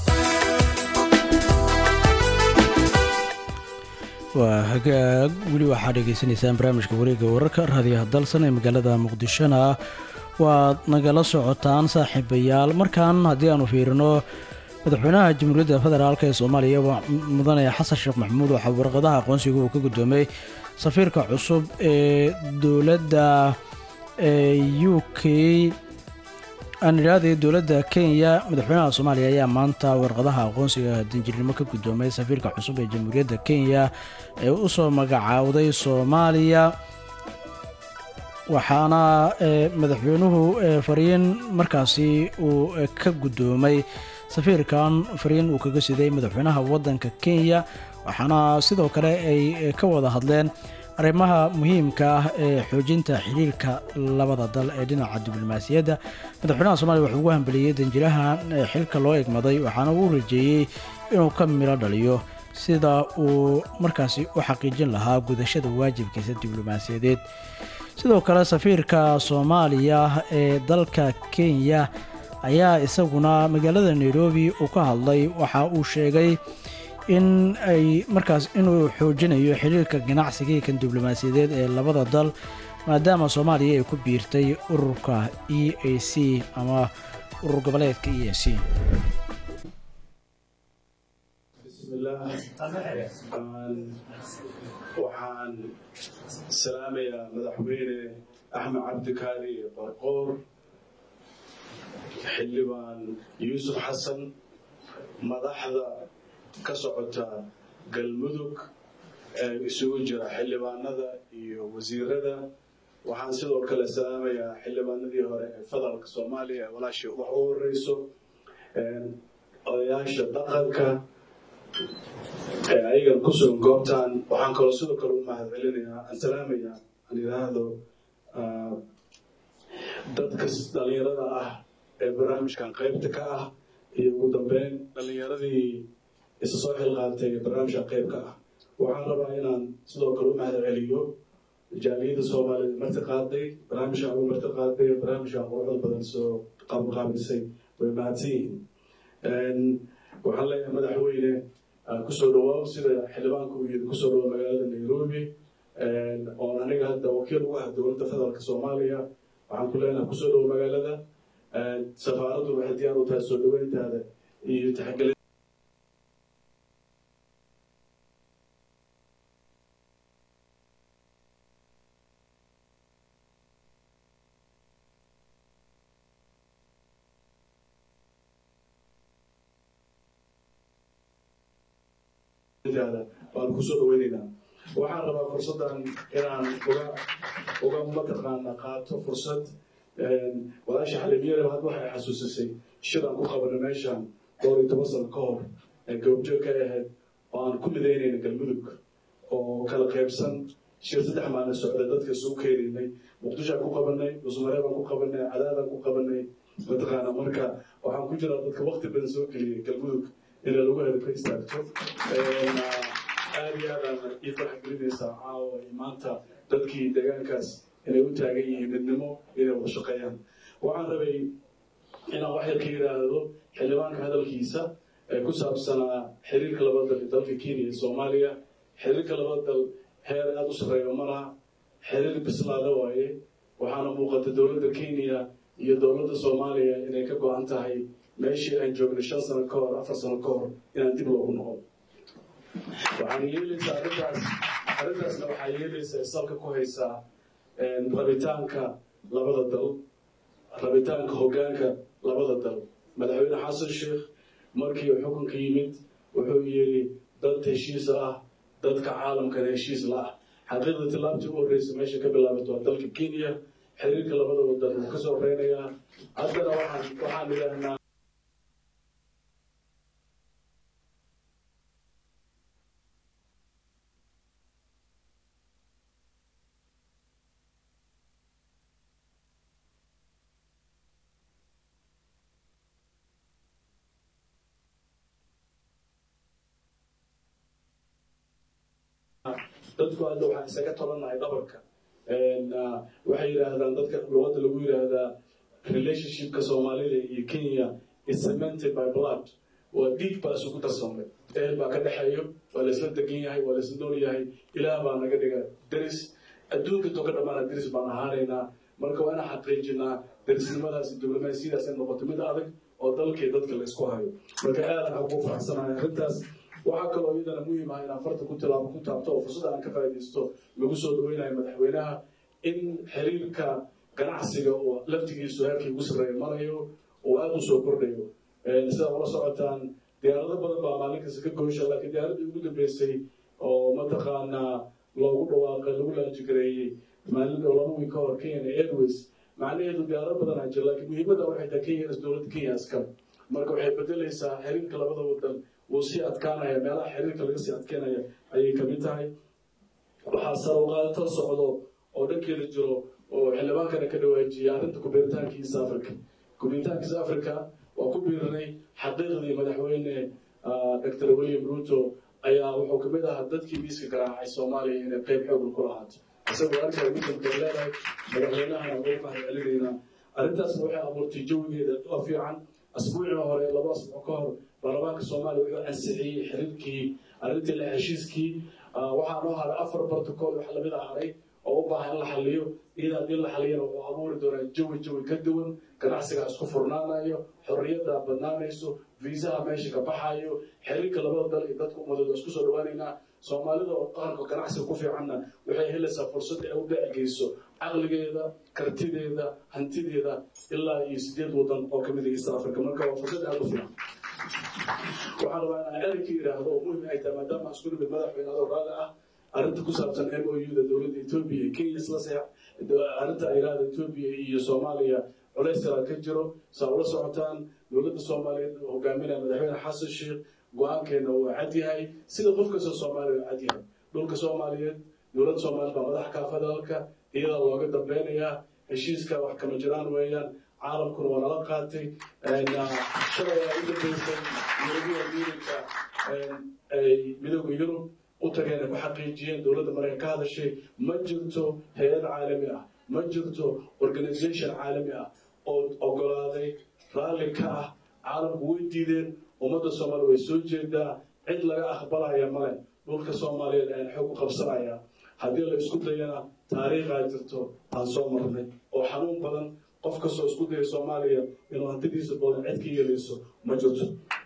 Speaker 1: waa hagaag weli waxaad dhegaysanaysaan barnaamijka wareega wararka raadiyaha dalsan ee magaalada muqdishona waad nagala socotaan saaxiibayaal markan haddii aanu fiirino madaxweynaha jamhuuriyadda federaalk ee soomaaliya mudane xasan sheekh maxamuud waxaa warqadaha aqoonsiga uu ka guddoomay safiirka cusub ee dowladda u k aan idhaahday dowladda kenya madaxweynaha soomaaliya ayaa maanta warqadaha aqoonsiga danjirnimo ka guddoomay safiirka cusub ee jamhuuriyadda kenya ee u soo magacaawday soomaaliya waxaana madaxweynuhu fariin markaasi uu ka guddoomay safiirkan fariin uu kaga siday madaxweynaha waddanka kenya waxaana sidoo kale ay ka wada hadleen arrimaha muhiimka ah ee xoojinta xiriirka labada dal ee dhinaca diblomaasiyadda madaxweynaha soomaliya wuxuu ugu hambeliyey danjirahan xilka loo egmaday waxaana uu rajeeyey inuu ka milo dhaliyo sida uu markaasi u xaqiijin lahaa gudashada waajibkiisa diblomaasiyadeed sidoo kale safiirka soomaaliya ee dalka kenya ayaa isaguna magaalada nairobi uu ka hadlay waxa uu sheegay in ay markaas inuu xoojinayo xiriirka ganacsiga kan diblomaasiyadeed ee labada dal maadaama soomaaliya ay ku biirtay ururka e a c ama urur goboleedka e a c
Speaker 16: waxaan salaamayaa madaxweyne axmed cabdikaali barqoor xildhibaan yuusuf xasan madaxda ka socota galmudug ee isugu jira xildhibaanada iyo wasiirada waxaan sidoo kale salaamayaa xildhibaanadii hore ee federaalka soomaaliya ee walaashii wax u horeyso odayaasha dhaqanka ee ayagan ku sugan goobtan waxaan kaloo sidoo kale u mahad celinayaa aan salaamayaa aan yidhaahdo ah, dadka dhalinyarada ah ee barnaamijkan qaybta ka ah iyo ugu dambeyn dhalinyaradii isa soo xilqaantay ee barnaamijkan qayb ka ah waxaan rabaa inaan sidoo kale u mahad celiyo jaaliyadda soomaaliyed marti qaaday barnaamijkan ugu marti qaaday barnaamijkan quruxda badan soo qabanqaabisay way mahadsan yihiin Een, waxaan leeyahay madaxweyne ah, kusoo dhawaaw sida xildhibaanku uu yidhi kusoo dhawaw magaalada nairobi Een, oon aniga hadda wakiil ugu ah dowladda federaalka soomaaliya waxaan ku leenahay kusoo dhawaw magaalada Een, safaaraddu waxay diyaar u tahay soo dhaweyntaada iyo taxagelin intaada waan kusoo dhaweynaynaa waxaan rabaa fursaddan inaan uga uga mataqaana qaato fursad een, walaasha xalimiyare had waxay xasuusisay shiraan ku qabana meeshan dhowr iyo toban sano ka hor ee goobjoog ka ahayd oo aan ku midaynayna galmudug oo kala qaybsan shir saddex maalin socda dadka isugu keenaynay muqdisho aan ku qabanay dhusmaree baan ku qabanay cadaadaan ku qabanay mataqaana marka waxaan ku jiraa dadka waqti badan soo geliyay galmudug inay lagu helo ka istaagto Een, aad iyo aadaan ii farx gelinaysaa caawa iyo maanta dadkii deegaankaas inay u taagan yihiin midnimo inay wada shaqeeyaan waxaan rabay inaan wax yar ka yidhaahdo xildhibaanka hadalkiisa ee ku saabsanaa xiriirka laba dal ee dalka kenya iyo soomaaliya xiriirka laba dal heer aada u sarreeyo ma laha xiriir bislaada waaye waxaana muuqata dowladda kenya iyo dowladda soomaaliya inay ka go-an tahay meeshii aan joognay shan sano ka hor afar sano ka hor inaan dib loogu noqon waxaan yeelaysaa arrintaas arrintaasna waxaa yeelaysaa salka ku haysaa een, rabitaanka labada dal rabitaanka hoggaanka labada dal madaxweyne xasan sheekh markii uu xukunka yimid wuxuu yidhi dad heshiis ah dadka caalamkana heshiis la ah xaqiiqda tillaabtii u horreysay meesha ka bilaabato waa dalka kenya xiriirka labada wadan wuu kasoo horeynayaa haddana waxaan waxaan idhaahnaa dadku hadda waxaan isaga tolanahay dhabarka Een, ah, waxay yidhaahdaan dadka luqadda lagu yidhaahdaa relationshipka soomaalida iyo kenya is cemented by blood waa dhiig baa isugu darsamay ehel baa ka dhexeeyo waa laisla degan yahay waa laisla nool yahay ilaah baa naga dhiga deris adduunka toga dhammaana deris baan ahaanaynaa marka waa inaan xaqiijinaa derisnimadaas iyo diblomaasiyadaas ay noqoto mid adag oo dalkii dadka la isku hayo marka aad waxaan ugu faraxsanahay arrintaas waxaa kaloo iyadana muhiim ah inaan farta ku tilaabo ku taabto oo fursad aan ka faa'iidaysto lagu soo dhaweynayo madaxweynaha in xiriirka ganacsiga oo laftigiisu heerkii ugu sarreeya marayo oo aada u soo kordhayo Een, sidaa ula socotaan diyaarado badan baa maalin kasta ka goysha laakiin diyaaradii ugu dambeysay oo mataqaanaa loogu dhawaaqay lagu laanjigareeyey maalin oo laba wiil ka hor kenya airways macnaheedu diyaarado badan aa jira laakiin muhiimadda waxay tahay kenya dowladda kenya iskale marka waxay bedelaysaa xiriirka labada wadan wuu sii adkaanaya meelaha xiriirka laga sii adkeynaya ayay kamid tahay waxaa sarowqaadato socdo oo dhankeeda jiro oo xildhibaankana ka dhawaajiyay arrinta kubiritaanka east africa kubiritaanka east africa waa ku biirinay xaqiiqdii madaxweyne ah, dr william ruto ayaa wuxuu kamid ahaa dadkii miiska garaacay soomaaliya inay qeyb xoogla ku lahaato isagoo arkaa ugu dambeyn leedahay madaxweynahana ugu mahad celinaynaa arrintaasna waxay abuurtay jawigeeda oo fiican asbuucii hore laba asbuuc ka hor baarlamaanka soomaaliya wuxuu ansixiyey xiriirkii arrintii la heshiiskii Ah, waxaa noo haray afar bartokool wax lamid a haray oo u baahan in la xaliyo iyada haddii la xaliyana wuxuu abuuri doonaa jawi jawi ka duwan ganacsiga isku furnaanayo xorriyadda badnaanayso viisaha meesha ka baxayo xiriirka labada dal iyo dadka ummadooda isku soo dhawaanaynaa soomaalida oo qaranka ganacsiga ku fiicanna waxay helaysaa fursad ay u dhacgeyso caqligeeda kartideeda hantideeda ilaa iyo sideed wadan oo kamid ah east africa marka waa fursad aada u fiican waxaan rabaa inaan ereyka yidhaahdo oo muhim ay tahay maadaama aan isku nimid madaxweyne adoo raalli ah arrinta ku saabsan m o u da dowladda etoobiya iyo kenya isla seex arrinta ay yidhahda etoobiya iyo soomaaliya culays kala ka jiro saa ula socotaan dowladda soomaaliyeed oo hogaaminaya madaxweyne xasan sheekh go-aankeena uu cad yahay sida qof kastoo soomaaliya cad yahay dhulka soomaaliyeed dowladda soomaaliyeed baa madax kaa federaalka iyada looga dambeynayaa heshiiska wax kama jiraan weeyaan caalamkuna waa nala qaatay shalay ayaa u dambeysay european unionka ay midooda yurub u tageen ay ku xaqiijiyeen dowladda maraykan ka hadashay ma jirto hay-ad caalami ah ma jirto organization caalami ah oo ogolaaday raalli ka ah caalamku way diideen ummadda soomaaliya way soo jeedaa cid laga aqbalaya male dhulka soomaaliyeed ayaan xoog u qabsanaya haddii la isku dayana taariikhaa jirto aan soo marnay oo xanuun badan qof kastoo isku daya soomaaliya inuu hantidiisa badan cid ka yeelayso ma jirto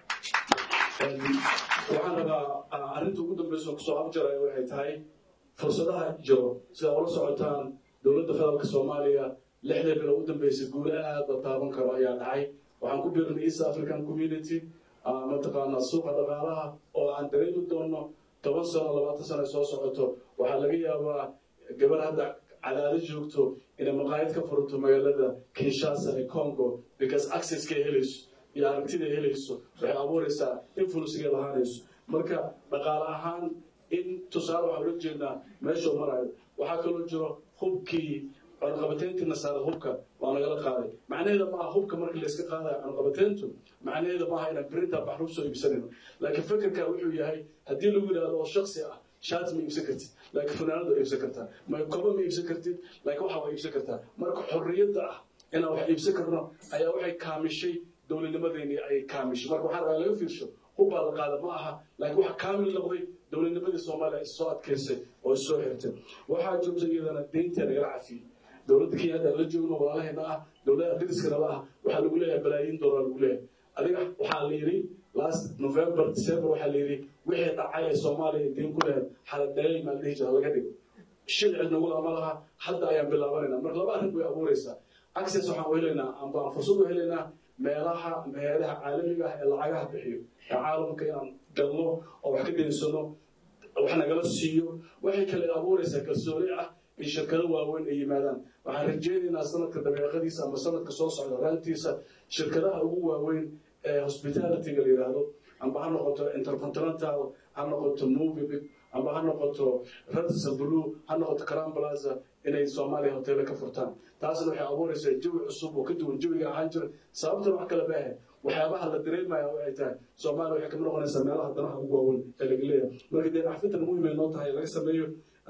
Speaker 16: waxaan rabaa arrinta ugu dambeysa oo kusoo abjaraya waxay tahay fursadaha jiro sida ula socotaan dowladda federaalka soomaaliya lixda bilo u dambeysay guule aad la taaban karo ayaa dhacay waxaan ku biirnay east african community mataqaanaa suuqa dhaqaalaha oo aan dareemi doono toban sano labaatan sano soo socoto waxaa laga yaabaa gabar hadda cadaado joogto inay maqaayad ka furto magaalada kinshasa ee congo because accesskay helayso iyo aragtida helayso waxay abuuraysaa influenceigay lahaanayso marka dhaqaale ahaan in tusaale waxaan ula jeednaa meesha u marayo waxaa kaloo jiro hubkii cunaqabateyntii nasaara hubka waa nagala qaaday macnaheeda maaha hubka markii layska qaadayo cunaqabateyntu macnaheeda maaha inaan berinta baxrub soo iibsanayno laakiin fikirka wuxuu yahay haddii lagu yidhahdo oo shaksi ah shaati ma iibsan kartid laakiin funaanad waa iibsan kartaa ma koba ma iibsan kartid laakiin waxa waa iibsan kartaa marka xorriyadda ah inaan wax iibsan karno ayaa waxay kaamishay dowladnimadeeni ay kaamishay marka waxaa rabaa laga fiirsho hubbaa la qaada ma aha laakiin waxa kaamil noqday dowladnimadii soomaaliya is soo adkaysay oo is soo xirtay waxaa joogta iyadana deynta nagala cafiyey dowladda kenya hadda la joogno walaalaheena ah dowladda dariskana ah waxaa lagu leeyahay balaayiin doolar lagu leeyahay adiga waxaa la yidhi last november december waxaa la yidhi wixii dhacay ee soomaaliya diin ku lehed xaladheey maa dhihi jira laga dhigo shil cidnagula ma laha hadda ayaan bilaabanayna marka laba arrin bay abuuraysaa access waxaan u helaynaa amba aan fursad u helaynaa meelaha meelaha caalamiga ah ee lacagaha bixiyo ee caalamka inaan galno oo wax ka deensano wax nagala siiyo waxay kale abuuraysaa kalsooni ah in shirkado waaweyn ay yimaadaan waxaan rajeynaynaa sanadka dabeeqadiisa ama sanadka soo socda raantiisa shirkadaha ugu waaweyn ee hospitalityga la yidhaahdo amba ha noqoto intercontinental ha noqoto movie amba ha noqoto radisa blue ha noqoto crown plaza inay soomaaliya hoteele ka furtaan taasna waxay abuuraysaa jawi cusub oo ka duwan jawiga ahaan jira sababtana wax kale maahe waxyaabaha la dareemaya waxay tahay soomaaliya waxay kamid noqonaysaa meelaha danaha ugu waaweyn ee laga leeyahay marka dee axfintan muhim ay noo tahay laga sameeyo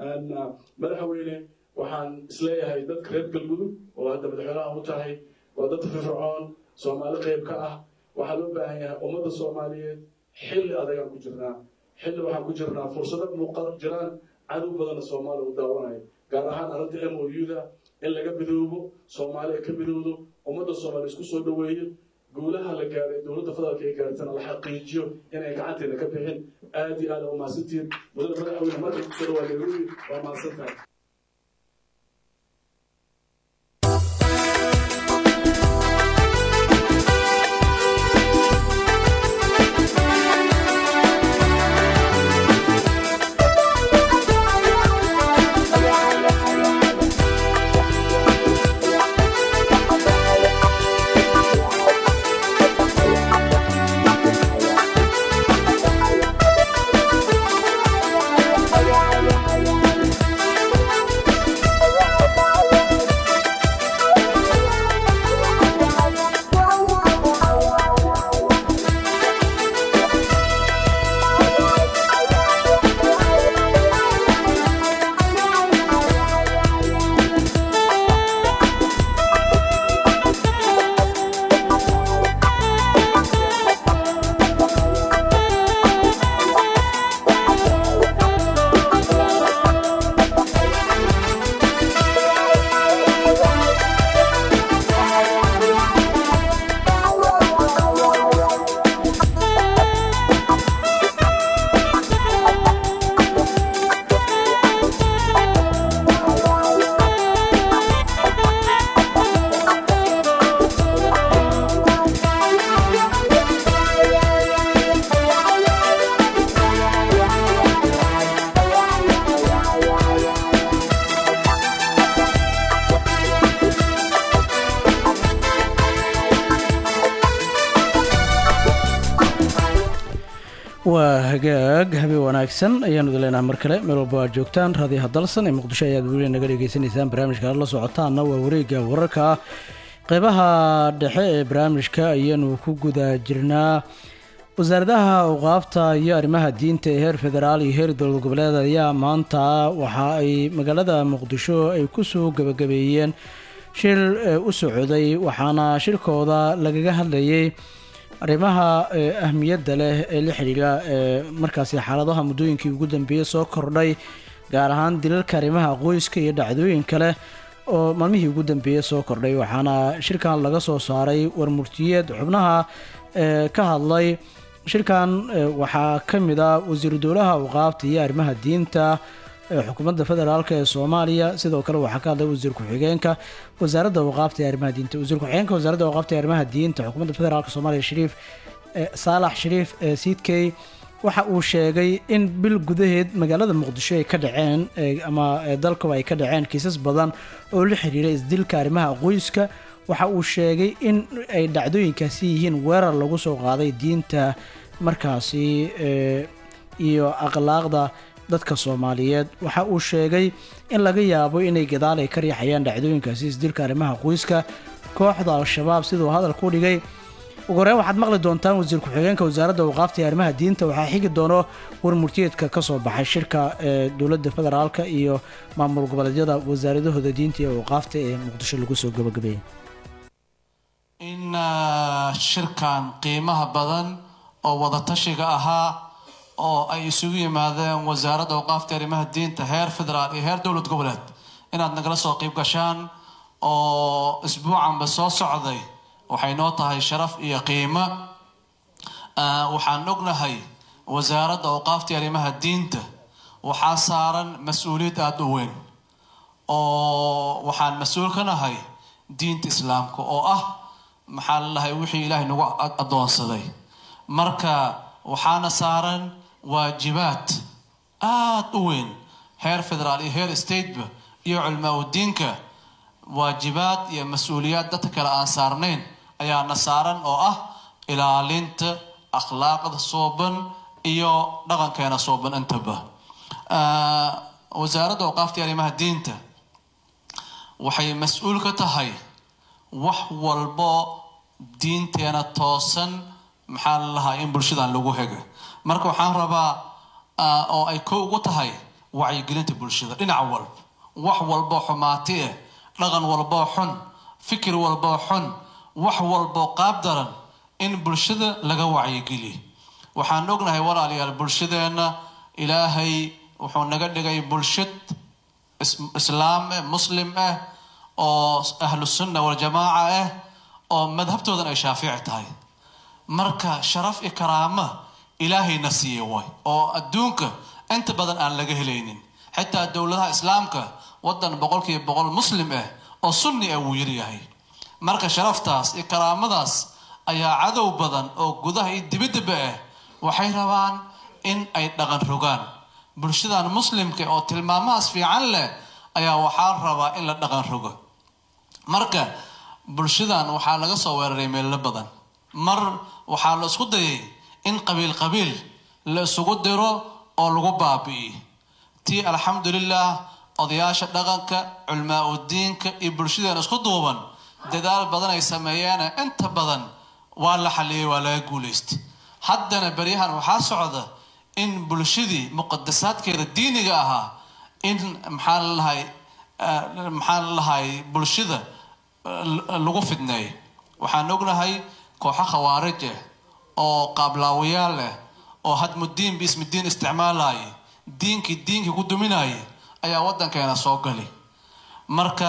Speaker 16: madaxweyne waxaan isleeyahay dadka reer galmudug oo hadda madaxweynaha u tahay waa dad firfircoon soomaali qayb ka ah waxaa loo baahan yahay ummadda soomaaliyeed xilli adagaan ku jirnaa xilli waxaan ku jirnaa fursado muuqal jiraan cadow badanna soomaaliya u daawanayo gaar ahaan arrinta m o u-da in laga midoobo soomaaliya ka midowdo ummadda soomaaliya isku soo dhoweeyo guulaha la gaaray dowladda federaalka ay gaartana la xaqiijiyo inay gacanteena ka bixin aad iyo aad aa umahadsantihiin mudane madaxweyne marka ku soo dhawaa nairobi waa mahadsantahay
Speaker 9: Thank you.
Speaker 1: waa hagaag habeen wanaagsan ayaanu idin leenahay mar kale meel walba aad joogtaan raadiyaha dalsan ee muqdisho ayaad weli naga dhegaysanaysaan barnaamijka aad la socotaanna waa wareegga wararka ah qeybaha dhexe ee barnaamijka ayaanu ku guda jirnaa wasaaradaha awqaafta iyo arrimaha diinta ee heer federaal iyo heer dowlad goboleed ayaa maanta waxa ay magaalada muqdisho ay kusoo gabagabeeyeen shil ee u socday waxaana shirkooda lagaga hadlayay arrimaha ee ahmiyadda leh ee la xidhiidha ee markaasi xaaladaha muddooyinkii ugu dambeeyey soo kordhay gaar ahaan dilalka arrimaha qoyska iyo dhacdooyin kale oo maalmihii ugu dambeeyey soo kordhay waxaana shirkan laga soo saaray warmurtiyeed xubnaha ee ka hadlay shirkan ee waxaa ka mid ah wasiiru dowlaha awqaafta iyo arrimaha diinta ee xukuumadda federaalk ee soomaaliya sidoo kale waxaa ka hadlay wasiir ku-xigeenka wasaaradda awqaafta ee arrimaha diinta wasiir ku-xigeenka wasaaradda awqaafta ee arrimaha diinta xukuumadda federaalk soomaaliya shariif ee saalax shariif ee siidkey waxa uu sheegay in bil gudaheed magaalada muqdisho ay ka dhaceen ee ama ee dalkaba ay ka dhaceen kiisas badan oo la xiriira isdilka arrimaha qoyska waxa uu sheegay in ay dhacdooyinkaasi yihiin weerar lagu soo qaaday diinta markaasi ee iyo akhlaaqda dadka soomaaliyeed waxa uu sheegay in laga yaabo inay gadaal ay ka riixayaan dhacdooyinkaasi isdilka arrimaha qoyska kooxda al-shabaab siduu hadalka u dhigay ugu horeyn waxaad maqli doontaan wasiir ku-xigeenka wasaaradda awqaafta iyo arrimaha diinta waxaa xigi doono warmurtiyeedka ka soo baxay shirka ee dowladda federaalka iyo maamul goboleedyada wasaaradahooda diinta iyo awqaafta ee muqdisho lagu soo gabagabeeyey
Speaker 17: in ah, shirkan qiimaha badan oo wadatashiga ahaa oo ay isugu yimaadeen wasaaradda awqaafta iyo arrimaha diinta heer federaal iyo heer dowlad goboleed inaad nagala soo qayb gashaan oo isbuucanba soo socday waxay noo tahay sharaf iyo qiimo Ah, waxaan ognahay wasaaradda awqaafta iyo arrimaha diinta waxaa saaran mas-uuliyad aada u weyn oo waxaan mas-uul ka nahay diinta islaamka oo ah maxaa la dhahay wixii ilaahay nagu a- addoonsaday marka waxaana saaran waajibaad aada u weyn heer federaal iyo heer stateba iyo culmaa udiinka waajibaad iyo mas-uuliyaad dadka kale aan saarnayn ayaana saaran oo ah ilaalinta akhlaaqda sooban iyo dhaqankeena sooban intaba Ah, wasaaradda awqaafta iyo arrimaha diinta waxay mas-uul ka tahay wax walbo diinteena toosan maxaa la lahaa in bulshadan lagu hega marka waxaan rabaa ah, oo ay ko ugu tahay wacyigelinta bulshada dhinac walba wax walboo xumaati ah dhaqan walboo xun fikir walboo xun wax walboo qaab daran in bulshada laga wacyigeliyo waxaan ognahay walaalayaal bulshadeenna ilaahay wuxuu naga dhigay bulshad is- islaam ah muslim ah oo ahlu sunna waljamaaca ah oo madhabtoodan ay shaafici tahay marka sharaf iyo karaama ilaahayna siiyey way oo adduunka inta badan aan laga helaynin xitaa dowladaha islaamka wadan boqolkiiba boqol muslim ah oo sunni ah wuu yaryahay marka sharaftaas iyo karaamadaas ayaa cadow badan oo gudaha iyo dibaddaba ah waxay rabaan in ay dhaqan rogaan bulshadan muslimka oo tilmaamahaas fiican leh ayaa waxaa rabaa in la dhaqan rogo marka bulshadan waxaa laga soo weeraray meelo badan mar waxaa la isku dayay in qabiil qabiil la isugu diro oo lagu baabi'iyo tii alxamdulilah odayaasha dhaqanka culmaa udiinka iyo bulshadeena isku duuban dadaal badan ay sameeyeen inta badan waa la xaliyey waa laga guulaystay haddana beryahan waxaa socda in bulshadii muqadasaadkeeda diiniga ahaa in maxaa la lahay maxaa la lahay bulshada eh, lagu fidneeyo waxaan ognahay kooxo khawaarij ah oo qaablaawayaal ah oo hadmudiin biismidiin isticmaalaya diinkii diinkii ku duminaya ayaa wadankeena soo gali marka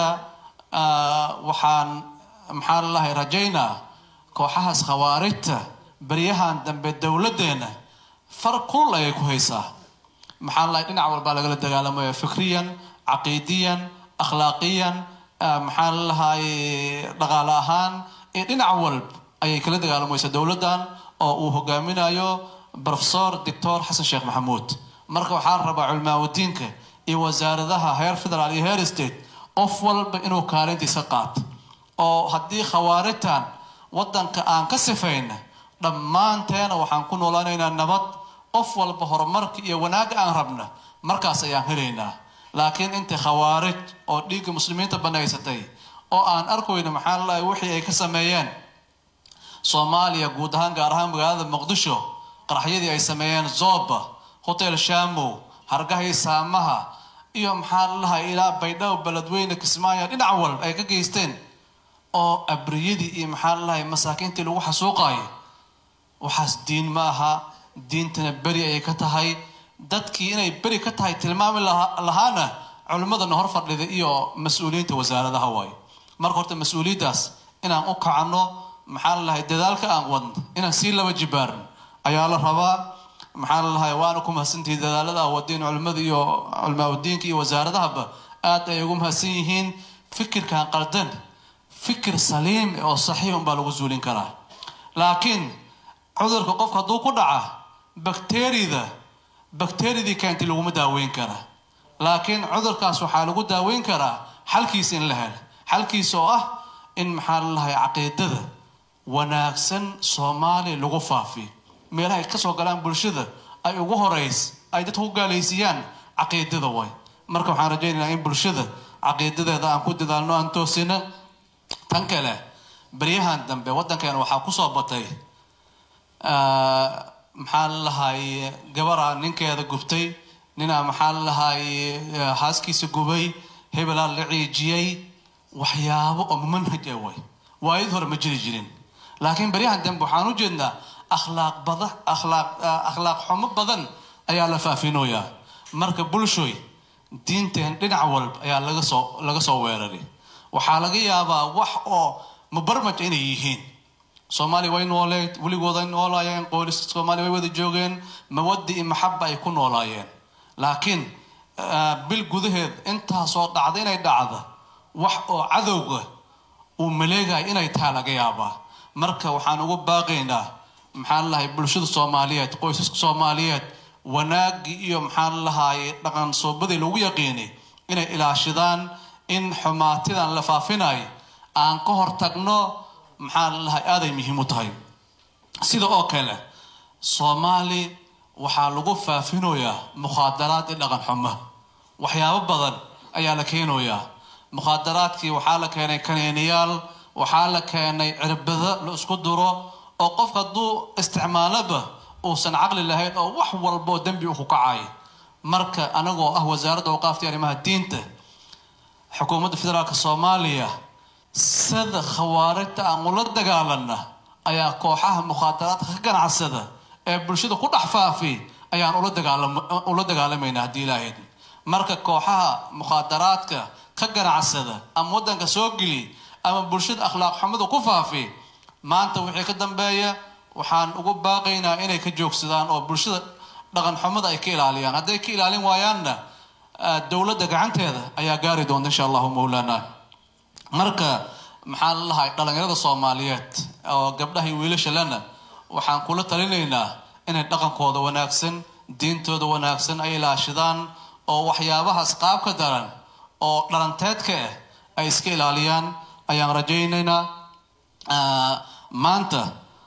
Speaker 17: ah, waxaan maxaa la lahay rajaynaa kooxahaas khawaarijta beryahan dambe dowladdeena far kulul ayay ku haysaa maxaa la lahay dhinac walbaa lagala dagaalamaya fikriyan caqiidiyan akhlaaqiyan ah, maxaa la lahay dhaqaale ahaan iyo dhinac walb ayay kala dagaalamaysa dowladdan oo uu hogaaminayo professor doctor xasan sheekh maxamuud marka waxaa la rabaa culmaawadiinka iyo wasaaradaha heer federaal iyo heer state qof walba inuu kaalintiisa qaato oo haddii khawaarijtan wadanka aan ka sifayna dhammaanteena waxaan ku noolaanaynaa nabad qof walba horumarka iyo wanaagga aan rabna markaas ayaan helaynaa laakiin inta khawaarij oo dhiigga muslimiinta banaysatay oo aan arkayno maxaa lalahay wixii ay ka sameeyeen soomaaliya guud ahaan gaar ahaan magaalada muqdisho qaraxyadii ay sameeyeen zoba hotel shamow hargahii saamaha iyo maxaa lalahay ilaa baydhabo beledweyne kismaayo dhinac walba ay ka geysteen oo abriyadii iyo maxaa lalahay masaakiintii lagu xasuuqayo waxaas diin ma aha diintana beri ayay ka tahay dadkii inay beri ka tahay tilmaami lahaana culimmadana hor fadhida iyo mas-uuliyiinta wasaaradaha waayo marka horta mas-uuliyaddaas inaan u kacno maxaa lalahay dadaalka aan wadno inaan sii laba jibaarin ayaa la rabaa maxaa lalahay waana ku mahadsantihi dadaalada a wadeen culimmada iyo culimaadudiinka iyo wasaaradahaba aad ay ugu mahadsan yihiin fikirkan qaldan fikir saliim oo saxiix unbaa lagu zuulin karaa laakiin cudurka qofka hadduu ku dhaca bakteriyada bakteriyadii keentay laguma daaweyn karaa laakiin cudurkaas waxaa lagu daaweyn karaa xalkiisa in la helo xalkiisa oo ah in maxaa lalahay caqiidada wanaagsan soomaaliya lagu faafiyo meelaha ay kasoo galaan bulshada ay ugu horeys ay dadka ku gaalaysiiyaan caqiidada way marka waxaan rajaynaynaa in bulshada caqiidadeeda aan ku dadaalno aan toosina tan kale beryahan dambe waddankeena waxaa kusoo batay maxaa lalahay gabara ninkeeda gubtay ninaa maxaa lalahay haaskiisa gubay hebelaa la ciijiyey waxyaabo oo manhaj ah way waayad hore ma jiri jirin laakiin beryahan dambe waxaan u jeednaa akhlaaq bada akhlaaq akhlaaq xumo badan ayaa la faafinoyaa marka bulshoy diinteen dhinac walba ayaa laga soo laga soo weeraray waxaa laga yaabaa wax oo mubarmaj inay yihiin soomaaliya way nooleed weligooda ay noolaayeen qooliska soomaaliya way wada joogeen mawadi iyo maxaba ay ku noolaayeen laakiin bil gudaheed intaasoo dhacda inay dhacda wax oo cadowga uu maleegaya inay tahay laga yaabaa marka waxaan ugu baaqaynaa maxaa lalahay bulshada soomaaliyeed qoysaska soomaaliyeed wanaagii iyo maxaa lalahay dhaqan soobadii lagu yaqiinay inay ilaashadaan in xumaatidan la faafinayo aan ka hortagno maxaa lalahay aaday muhiim u tahay sida oo kale soomaali waxaa lagu faafinoyaa mukhaadaraad iyo dhaqan xumo waxyaabo badan ayaa la keenayaa mukhaadaraadkii waxaa la keenay kaneeniyaal waxaa la keenay cirbado la isku duro oo qofka hadduu isticmaaloba uusan caqli lahayn oo wax walboo dembi u ku kacay marka anagoo ah wasaaradda awqaafta iyo arrimaha diinta xukuumadda federaalka soomaaliya sida khawaarijta aan ula dagaalana ayaa kooxaha mukhaadaraadka ka ganacsada ee bulshada ku dhex faafi ayaan ula dagaalama ula dagaalamayna haddii ilaahayd marka kooxaha mukhaadaraadka ka ganacsada ama waddanka soo geli ama bulshada akhlaaq xumada ku faafi maanta wixii ka dambeeya waxaan ugu baaqaynaa inay ka joogsadaan oo bulshada dhaqan xumada ay ka ilaaliyaan hadday ka ilaalin waayaanna dowladda gacanteeda ayaa gaari doonta insha allahu mawlaana marka maxaa lalahay dhalinyarada soomaaliyeed oo gabdhaha iyo wiilasha lena waxaan kula talinaynaa inay dhaqankooda wanaagsan diintooda wanaagsan ay ilaashadaan oo waxyaabahaas qaabka daran oo dhalanteedka ah ay iska ilaaliyaan ayaan rajaynaynaa maanta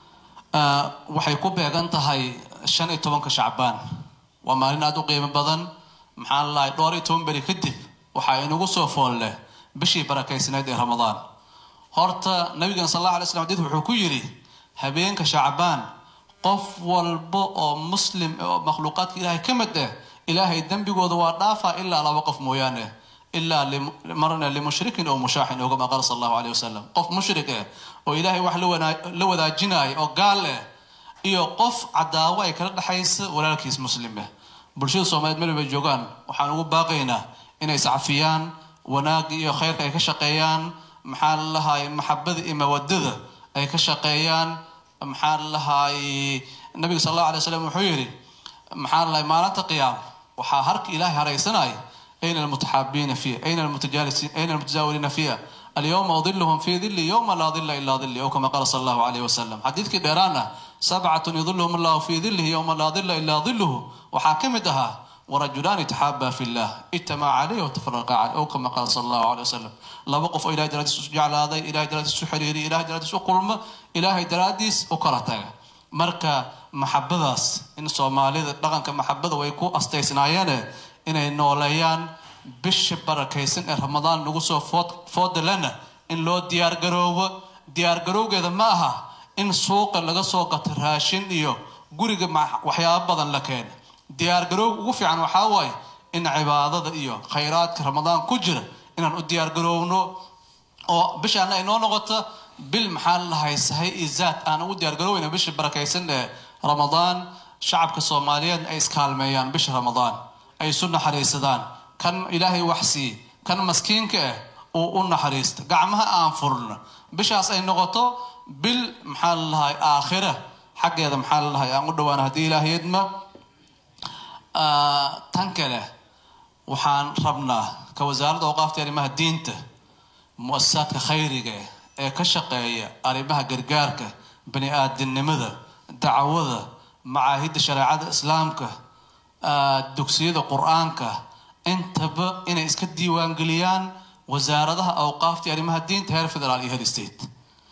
Speaker 17: waxay ku beegan tahay shan iyo tobanka shacbaan waa maalin aada u qiimo badan maxaa lalahay dhowr iyo toban beri kadib waxaa inagu soo fool leh bishii barakaysnayd ee ramadaan horta nabigan sal alla alay slam xadiid wuxuu ku yidhi habeenka shacbaan qof walba oo muslim oo makhluuqaadka ilaahay ka mid ah ilaahay dembigooda waa dhaafaa ilaa laba qof mooyaane ilaa marna limushrikin oo mushaaxin oo kama qaala sal allahu alayh wasalam qof mushrik ah oo ilaahay wax la wadaajinaya oo gaal ah iyo qof cadaawo ay kala dhexaysa walaalkiis muslim ah bulshada soomaaliyeed meel bay joogaan waxaan ugu baaqaynaa inay iscafiyaan wanaagga iyo khayrka ay ka shaqeeyaan maxaa lalahay maxabada iyo mawadada ay ka shaqeeyaan maxaa lalahay nabiga sal allahu alay wasalam wuxuu yidhi maxaa lalahay maalinta qiyaam waxaa harka ilaahay haraysanaya ayna almutaxaabiina fiiha ayna almutajaalisiin ayna almutajaawiliina fiiha alyawma udilhum fi dili yowma laa dila ilaa dili ow kama qaala sal allahu alayh wasalam xadiidkii dheeraana sabcatun yudilhum allahu fi dilihi yowma laa dila ilaa diluhu waxaa ka mid ahaa ورجلان تحابا في الله اجتمع عليه وتفرقا عليه او كما قال صلى الله عليه وسلم لaba qof oo ilahay daraadiis jecel aaday ilahay daraadiis u xiriiriy ilahay daraadiis u kulma ilahay daraadiis u kala taga marka maxabadaas in soomaalida dhaqanka maxabada way ku astaysnaayeene inay nooleeyaan bisha barakaysan ee ramadaan lagu soo food foodalana in loo diyaargaroobo diyaargarowgeeda ma aha in suuqa laga soo gato raashin iyo guriga ma- waxyaabo badan la keeno diyaargarowga ugu fiican waxaa waaye in cibaadada iyo khayraadka ramadaan ku jira inaan u diyaargarowno oo bishaana ay noo noqoto bil maxaa lahay sahay iyo zaad aan ugu diyaargaroweyna bisha barakaysan ee ramadaan shacabka soomaaliyeed ay iskaalmeeyaan bisha ramadaan ay isu naxariisadaan kan ilaahay wax siiye kan maskiinka ah uu u naxariisto gacmaha aan furno bishaas ay noqoto bil maxaa lalahay aakhira xaggeeda maxaa lalahay aan u dhawaan haddii ilaahiyadma tan kale waxaan rabnaa ka wasaaradda awqaafta arrimaha diinta mu-asasaadka khayriga ee ka shaqeeya arrimaha gargaarka bani aadamnimada dacwada macaahidda shareecada islaamka ah, dugsiyada qur-aanka intaba inay iska diiwaangeliyaan wasaaradaha awqaafta iyo arrimaha diinta heer federaal iyo heer state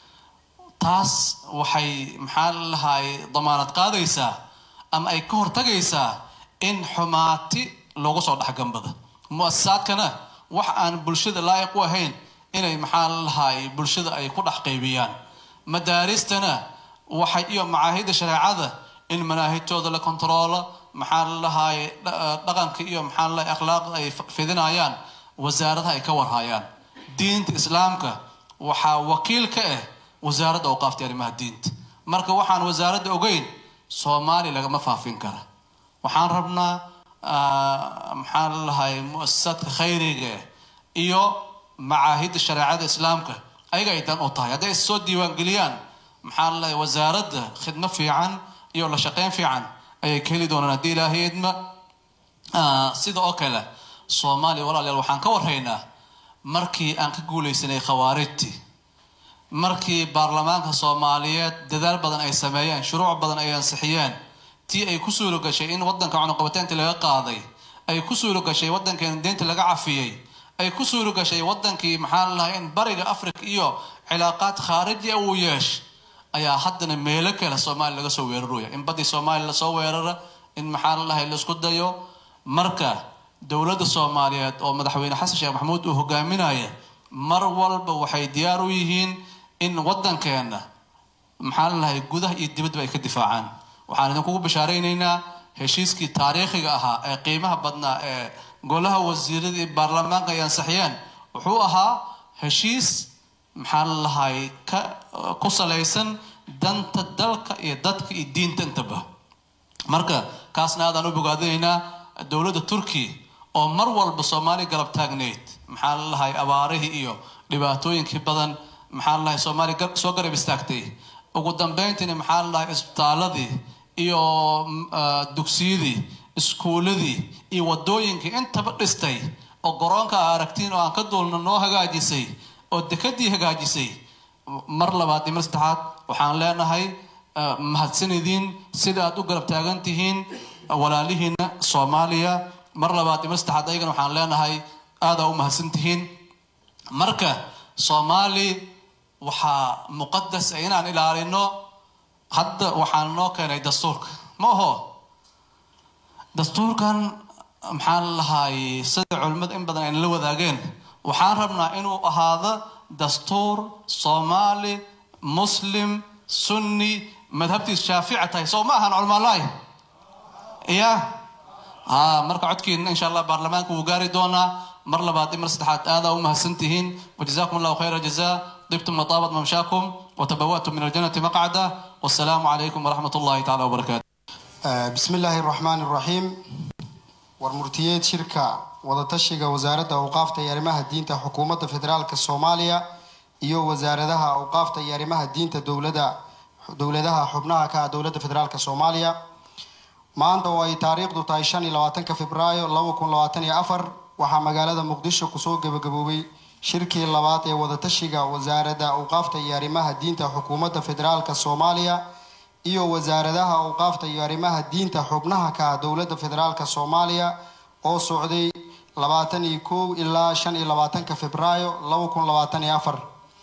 Speaker 17: taas waxay maxaa lalahay damaanad qaadaysaa ama ay ka hortagaysaa in xumaati loogu soo dhexgambada mu-asasaadkana wax aan bulshada laayiq u ahayn inay maxaa lalahay bulshada ay ku dhex qaybiyaan madaaristana waxay iyo macaahidda shareecada in manaahijtooda la kontaroolo maxaa lalahay dhaqanka iyo maxaa lalahay akhlaaqda ay fidinayaan wasaaradaha ay ka warhayaan diinta islaamka waxaa wakiil ka ah wasaaradda awqaafta iyo arrimaha diinta marka waxaan wasaaradda ogeyn soomaali lagama faafin kara waxaan rabnaa ah, maxaa lalahay mu-asasaadka khayriga iyo macaahidda shareecada islaamka ayaga ay dan u tahay hadday is soo diiwaangeliyaan maxaa lalahay wasaaradda khidmo fiican iyo la shaqeyn fiican ayay ka heli doonaan haddii ilaahay idma Ah, sida oo kale soomaaliya walaalayaal waxaan ka warhaynaa markii aan ka guuleysanay khawaarijtii markii baarlamaanka soomaaliyeed dadaal badan ay sameeyeen shuruuc badan ay ansixiyeen tii ay ku suuro gashay in wadanka cunuqabateynta laga qaaday ay ku suuro gashay wadankeena deynta laga cafiyey ay ku suuro gashay wadankii maxaa lalahay in bariga africa iyo cilaaqaad khaariji uu yeesh ayaa haddana meelo kale soomaaliya laga soo weeraraya in badii soomaaliya lasoo weerara in maxaa lalahay laisku dayo marka dowladda soomaaliyeed oo madaxweyne xasan sheekh maxamuud uu hogaaminaya mar walba waxay diyaar u yihiin in wadankeena maxaa lalahay gudaha iyo dibadba ay ka difaacaan waxaan idinkugu bishaareynayna heshiiskii taariikhiga ahaa ee qiimaha badnaa ee golaha wasiirada iyo baarlamaanka ay ansixiyeen wuxuu ahaa heshiis maxaa lalahay ka ku salaysan danta dalka iyo dadka iyo diinta intaba marka kaasna aadaan u bogaadinaynaa dowladda turkiya oo mar walba soomaaliya garab taagneyd maxaa lalahay abaarihii iyo dhibaatooyinkii badan maxaa lalahay soomaaliya gar- soo garab istaagtay ugu dambeyntiina maxaa lalahay isbitaaladii iyo mm, ah, dugsiyadii iskuuladii iyo wadooyinkii intaba dhistay oo garoonka aa aragtiin oo aan ka duulna noo hagaajisay oo dekadii hagaajisay mar labaad iyo mar saddexaad waxaan leenahay ah, mahadsanidin sida aad u garab taagan tihiin walaalihiina soomaaliya mar labaad iyo mar saddexaad ayagana waxaan leenahay aadaa u mahadsan tihiin marka soomaali waxaa muqadas ah inaan ilaalino hadda waxaan noo keenay dastuurka ma aho dastuurkan maxaa lalahay sida culimmada in badan ayna la wadaageen waxaan rabnaa inuu ahaado dastuur soomaali muslim sunni madhabtiis shaafica tahay soo ma ahan culimaalahi ya ha marka codkiina insha allah baarlamaanka wuu gaari doonaa mar labaad iyo mar saddexaad aadaa u mahadsan tihiin wajazakum allahu khayra jazaa dibtum wataabat mamshaakum وتبوأتم من الجنة مقعدا والسلام عليكم ورحمة الله تعالى وبركاته
Speaker 18: بسم الله الرحمن الرحيم warmurtiyeed shirka wadatashiga wasaaradda awqaafta iyo arrimaha diinta xukuumadda federaalka soomaaliya iyo wasaaradaha awqaafta iyo arrimaha diinta dowlada dowladaha xubnaha ka ah dowladda federaalka soomaaliya maanta oo ay taariikhdu tahay shan iyo labaatanka februaayo laba kun labaatan iyo afar waxaa magaalada muqdisho kusoo gabagaboobay shirkii labaad ee wadatashiga wasaaradda awqaafta iyo arrimaha diinta xukuumadda federaalka soomaaliya iyo wasaaradaha awqaafta iyo arrimaha diinta xubnaha ka ah dowladda federaalka soomaaliya oo socday labaatan iyo kow ilaa shan iyo labaatanka februaayo laba kun labaatan iyo afar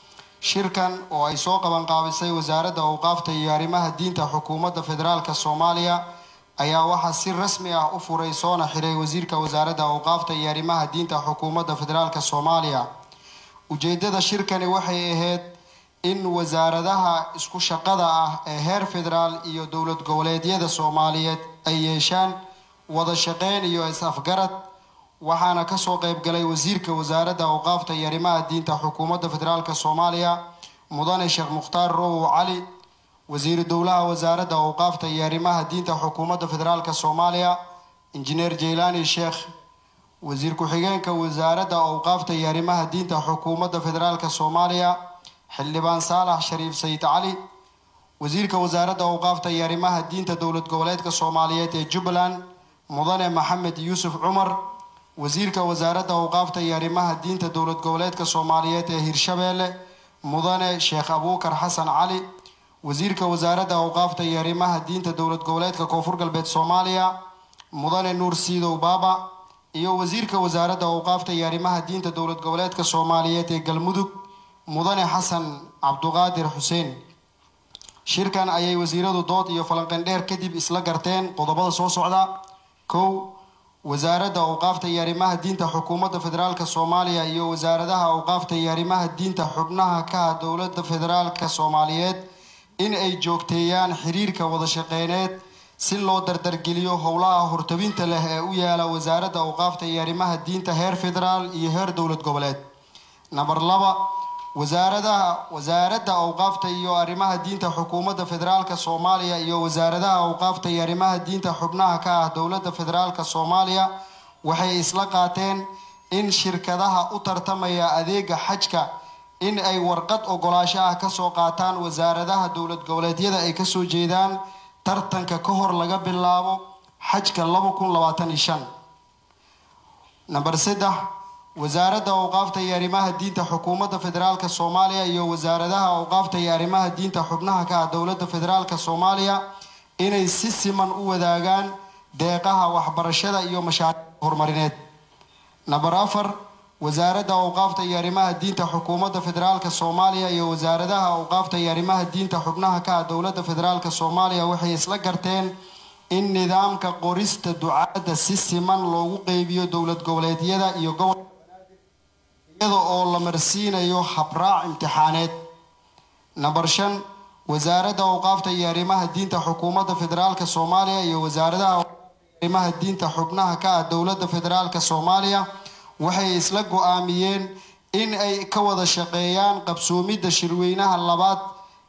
Speaker 18: shirkan oo ay soo qabanqaabisay wasaaradda awqaafta iyo arrimaha diinta xukuumadda federaalk soomaaliya ayaa waxaa si rasmi ah u furay soona xiray wasiirka wasaaradda awqaafta iyo arrimaha diinta xukuumadda federaalk soomaaliya ujeedada shirkani waxay ahayd in wasaaradaha isku shaqada ah ee heer federaal iyo dowlad goboleedyada soomaaliyeed ay yeeshaan wada shaqeyn iyo is-afgarad waxaana kasoo qayb galay wasiirka wasaaradda awqaafta iyo arrimaha diinta xukuumadda federaalk soomaaliya mudane sheekh mukhtaar rowow cali wasiiru dowlaha wasaaradda awqaafta iyo arrimaha diinta xukuumadda federaalk soomaaliya injineer jeylaani sheekh wasiir ku-xigeenka wasaaradda awqaafta iyo arrimaha diinta xukuumadda federaalk soomaaliya xildhibaan saalax shariif sayid cali wasiirka wasaaradda awqaafta iyo arrimaha diinta dowlad goboleedka soomaaliyeed ee jubbaland mudane maxamed yuusuf cumar wasiirka wasaaradda awqaafta iyo arrimaha diinta dowlad goboleedka soomaaliyeed ee hirshabeelle mudane sheekh abuukar xasan cali wasiirka wasaaradda awqaafta iyo arrimaha diinta dowlad goboleedka koonfur galbeed soomaaliya mudane nuur siidow baaba iyo wasiirka wasaaradda awqaafta iyo arrimaha diinta dowlad goboleedka soomaaliyeed ee galmudug mudane xasan cabduqaadir xuseen shirkan ayay wasiiradu dood iyo falanqeendheer kadib isla garteen qodobada soo socda kow wasaaradda awqaafta iyo arrimaha diinta xukuumadda federaalk soomaaliya iyo wasaaradaha awqaafta iyo arrimaha diinta xubnaha ka ah dowladda federaalk soomaaliyeed in ay joogteeyaan xiriirka wada shaqeyneed si loo dardargeliyo howlaha hortabinta leh ee u yaala wasaaradda awqaafta iyo arrimaha diinta heer federaal iyo heer dowlad goboleed namber laba wasaaradaha wasaaradda awqaafta iyo arrimaha diinta xukuumadda federaalk soomaaliya iyo wasaaradaha awqaafta iyo arrimaha diinta xubnaha ka ah dowladda federaalk soomaaliya waxay isla qaateen in shirkadaha u tartamaya adeega xajka in ay warqad ogolaasho ah kasoo qaataan wasaaradaha dowlad goboleedyada ay kasoo jeedaan tartanka ka hor laga bilaabo xajka laba kun labaatan iyo shan namber saddex wasaaradda awqaafta iyo arrimaha diinta xukuumadda federaalk soomaaliya iyo wasaaradaha awqaafta iyo arrimaha diinta xubnaha ka ah dowladda federaalk soomaaliya inay si siman u wadaagaan deeqaha waxbarashada iyo mashaariicda horumarineed namber afar wasaaradda awqaafta iyo arrimaha diinta xukuumadda federaalk soomaaliya iyo wasaaradaha awqaafta iyo arrimaha diinta xubnaha ka ah dowladda federaalk soomaaliya waxay isla garteen in nidaamka qorista ducaadda si siman loogu qeybiyo dowlad goboleedyada iyo gobol iyada oo la marsiinayo habraac imtixaaneed namber shan wasaaradda awqaafta iyo arrimaha diinta xukuumadda federaalk soomaaliya iyo wasaaradaha arrimaha diinta xubnaha ka ah dowladda federaalk soomaaliya waxay isla go-aamiyeen in ay ka wada shaqeeyaan qabsoomidda shirweynaha labaad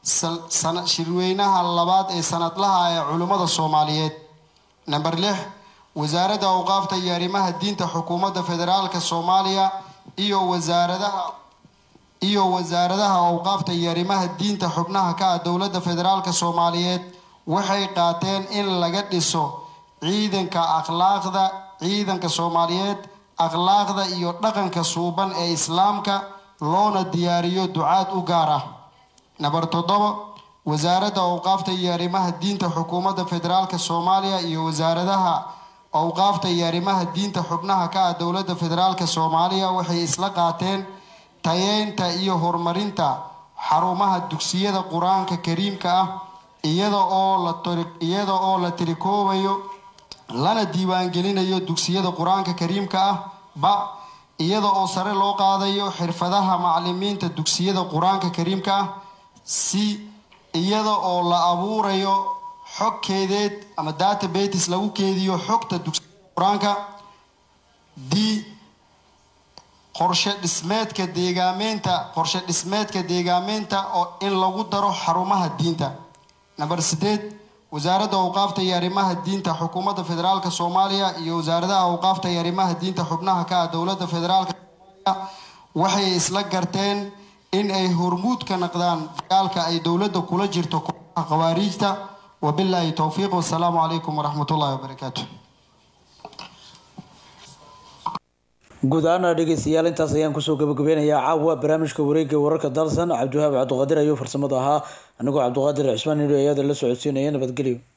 Speaker 18: shirweynaha labaad ee sanadlaha ee culimmada soomaaliyeed namber lix wasaaradda awqaafta iyo arrimaha diinta xukuumadda federaalk soomaaliya iyo wasaaradaha iyo wasaaradaha awqaafta iyo arrimaha diinta xubnaha ka ah dowladda federaalk soomaaliyeed waxay qaateen in laga dhiso ciidanka akhlaaqda ciidanka soomaaliyeed akhlaaqda iyo dhaqanka suuban ee islaamka loona diyaariyo ducaad u gaar ah namber toddoba wasaaradda awqaafta iyo arrimaha diinta xukuumadda federaalk soomaaliya iyo wasaaradaha awqaafta iyo arrimaha diinta xubnaha ka ah dowladda federaalk soomaaliya waxay isla qaateen tayeynta iyo horumarinta xarumaha dugsiyada qur-aanka kariimka ah iyada oo la iyada oo la tirikoobayo lana diiwaangelinayo dugsiyada qur-aanka kariimka ah ba iyada oo sare loo qaadayo xirfadaha macalimiinta dugsiyada qur-aanka kariimka ah si iyada oo la abuurayo xog keedeed ama databates lagu keediyo xogta dugsiyada qur-aanka d qorshe dhismeedka deegaameynta qorshe dhismeedka deegaameynta oo in lagu daro xarumaha diinta namber sideed wasaaradda awqaafta iyo arrimaha diinta xukuumadda federaalk soomaaliya iyo wasaaradaha awqaafta iyo arrimaha diinta xubnaha ka ah dowladda federaalk soomaaliya waxay isla garteen in ay hormuud ka naqdaan dagaalka ay dowladda kula jirto kooxaha khawaariijta wabilaahi towfiiq wasalaamu calaykum waraxmat ullahi wabarakaatu
Speaker 1: guud ahaana dhegeystayaal intaas ayaan kusoo gabagabeynayaa caawa barnaamijka wareegga wararka dalsan cabdiwahaab cabdiqaadir ayuu farsamada ahaa anigoo cabdiqaadir cismaan nidho ayaada la socodsiinaya nabadgelyo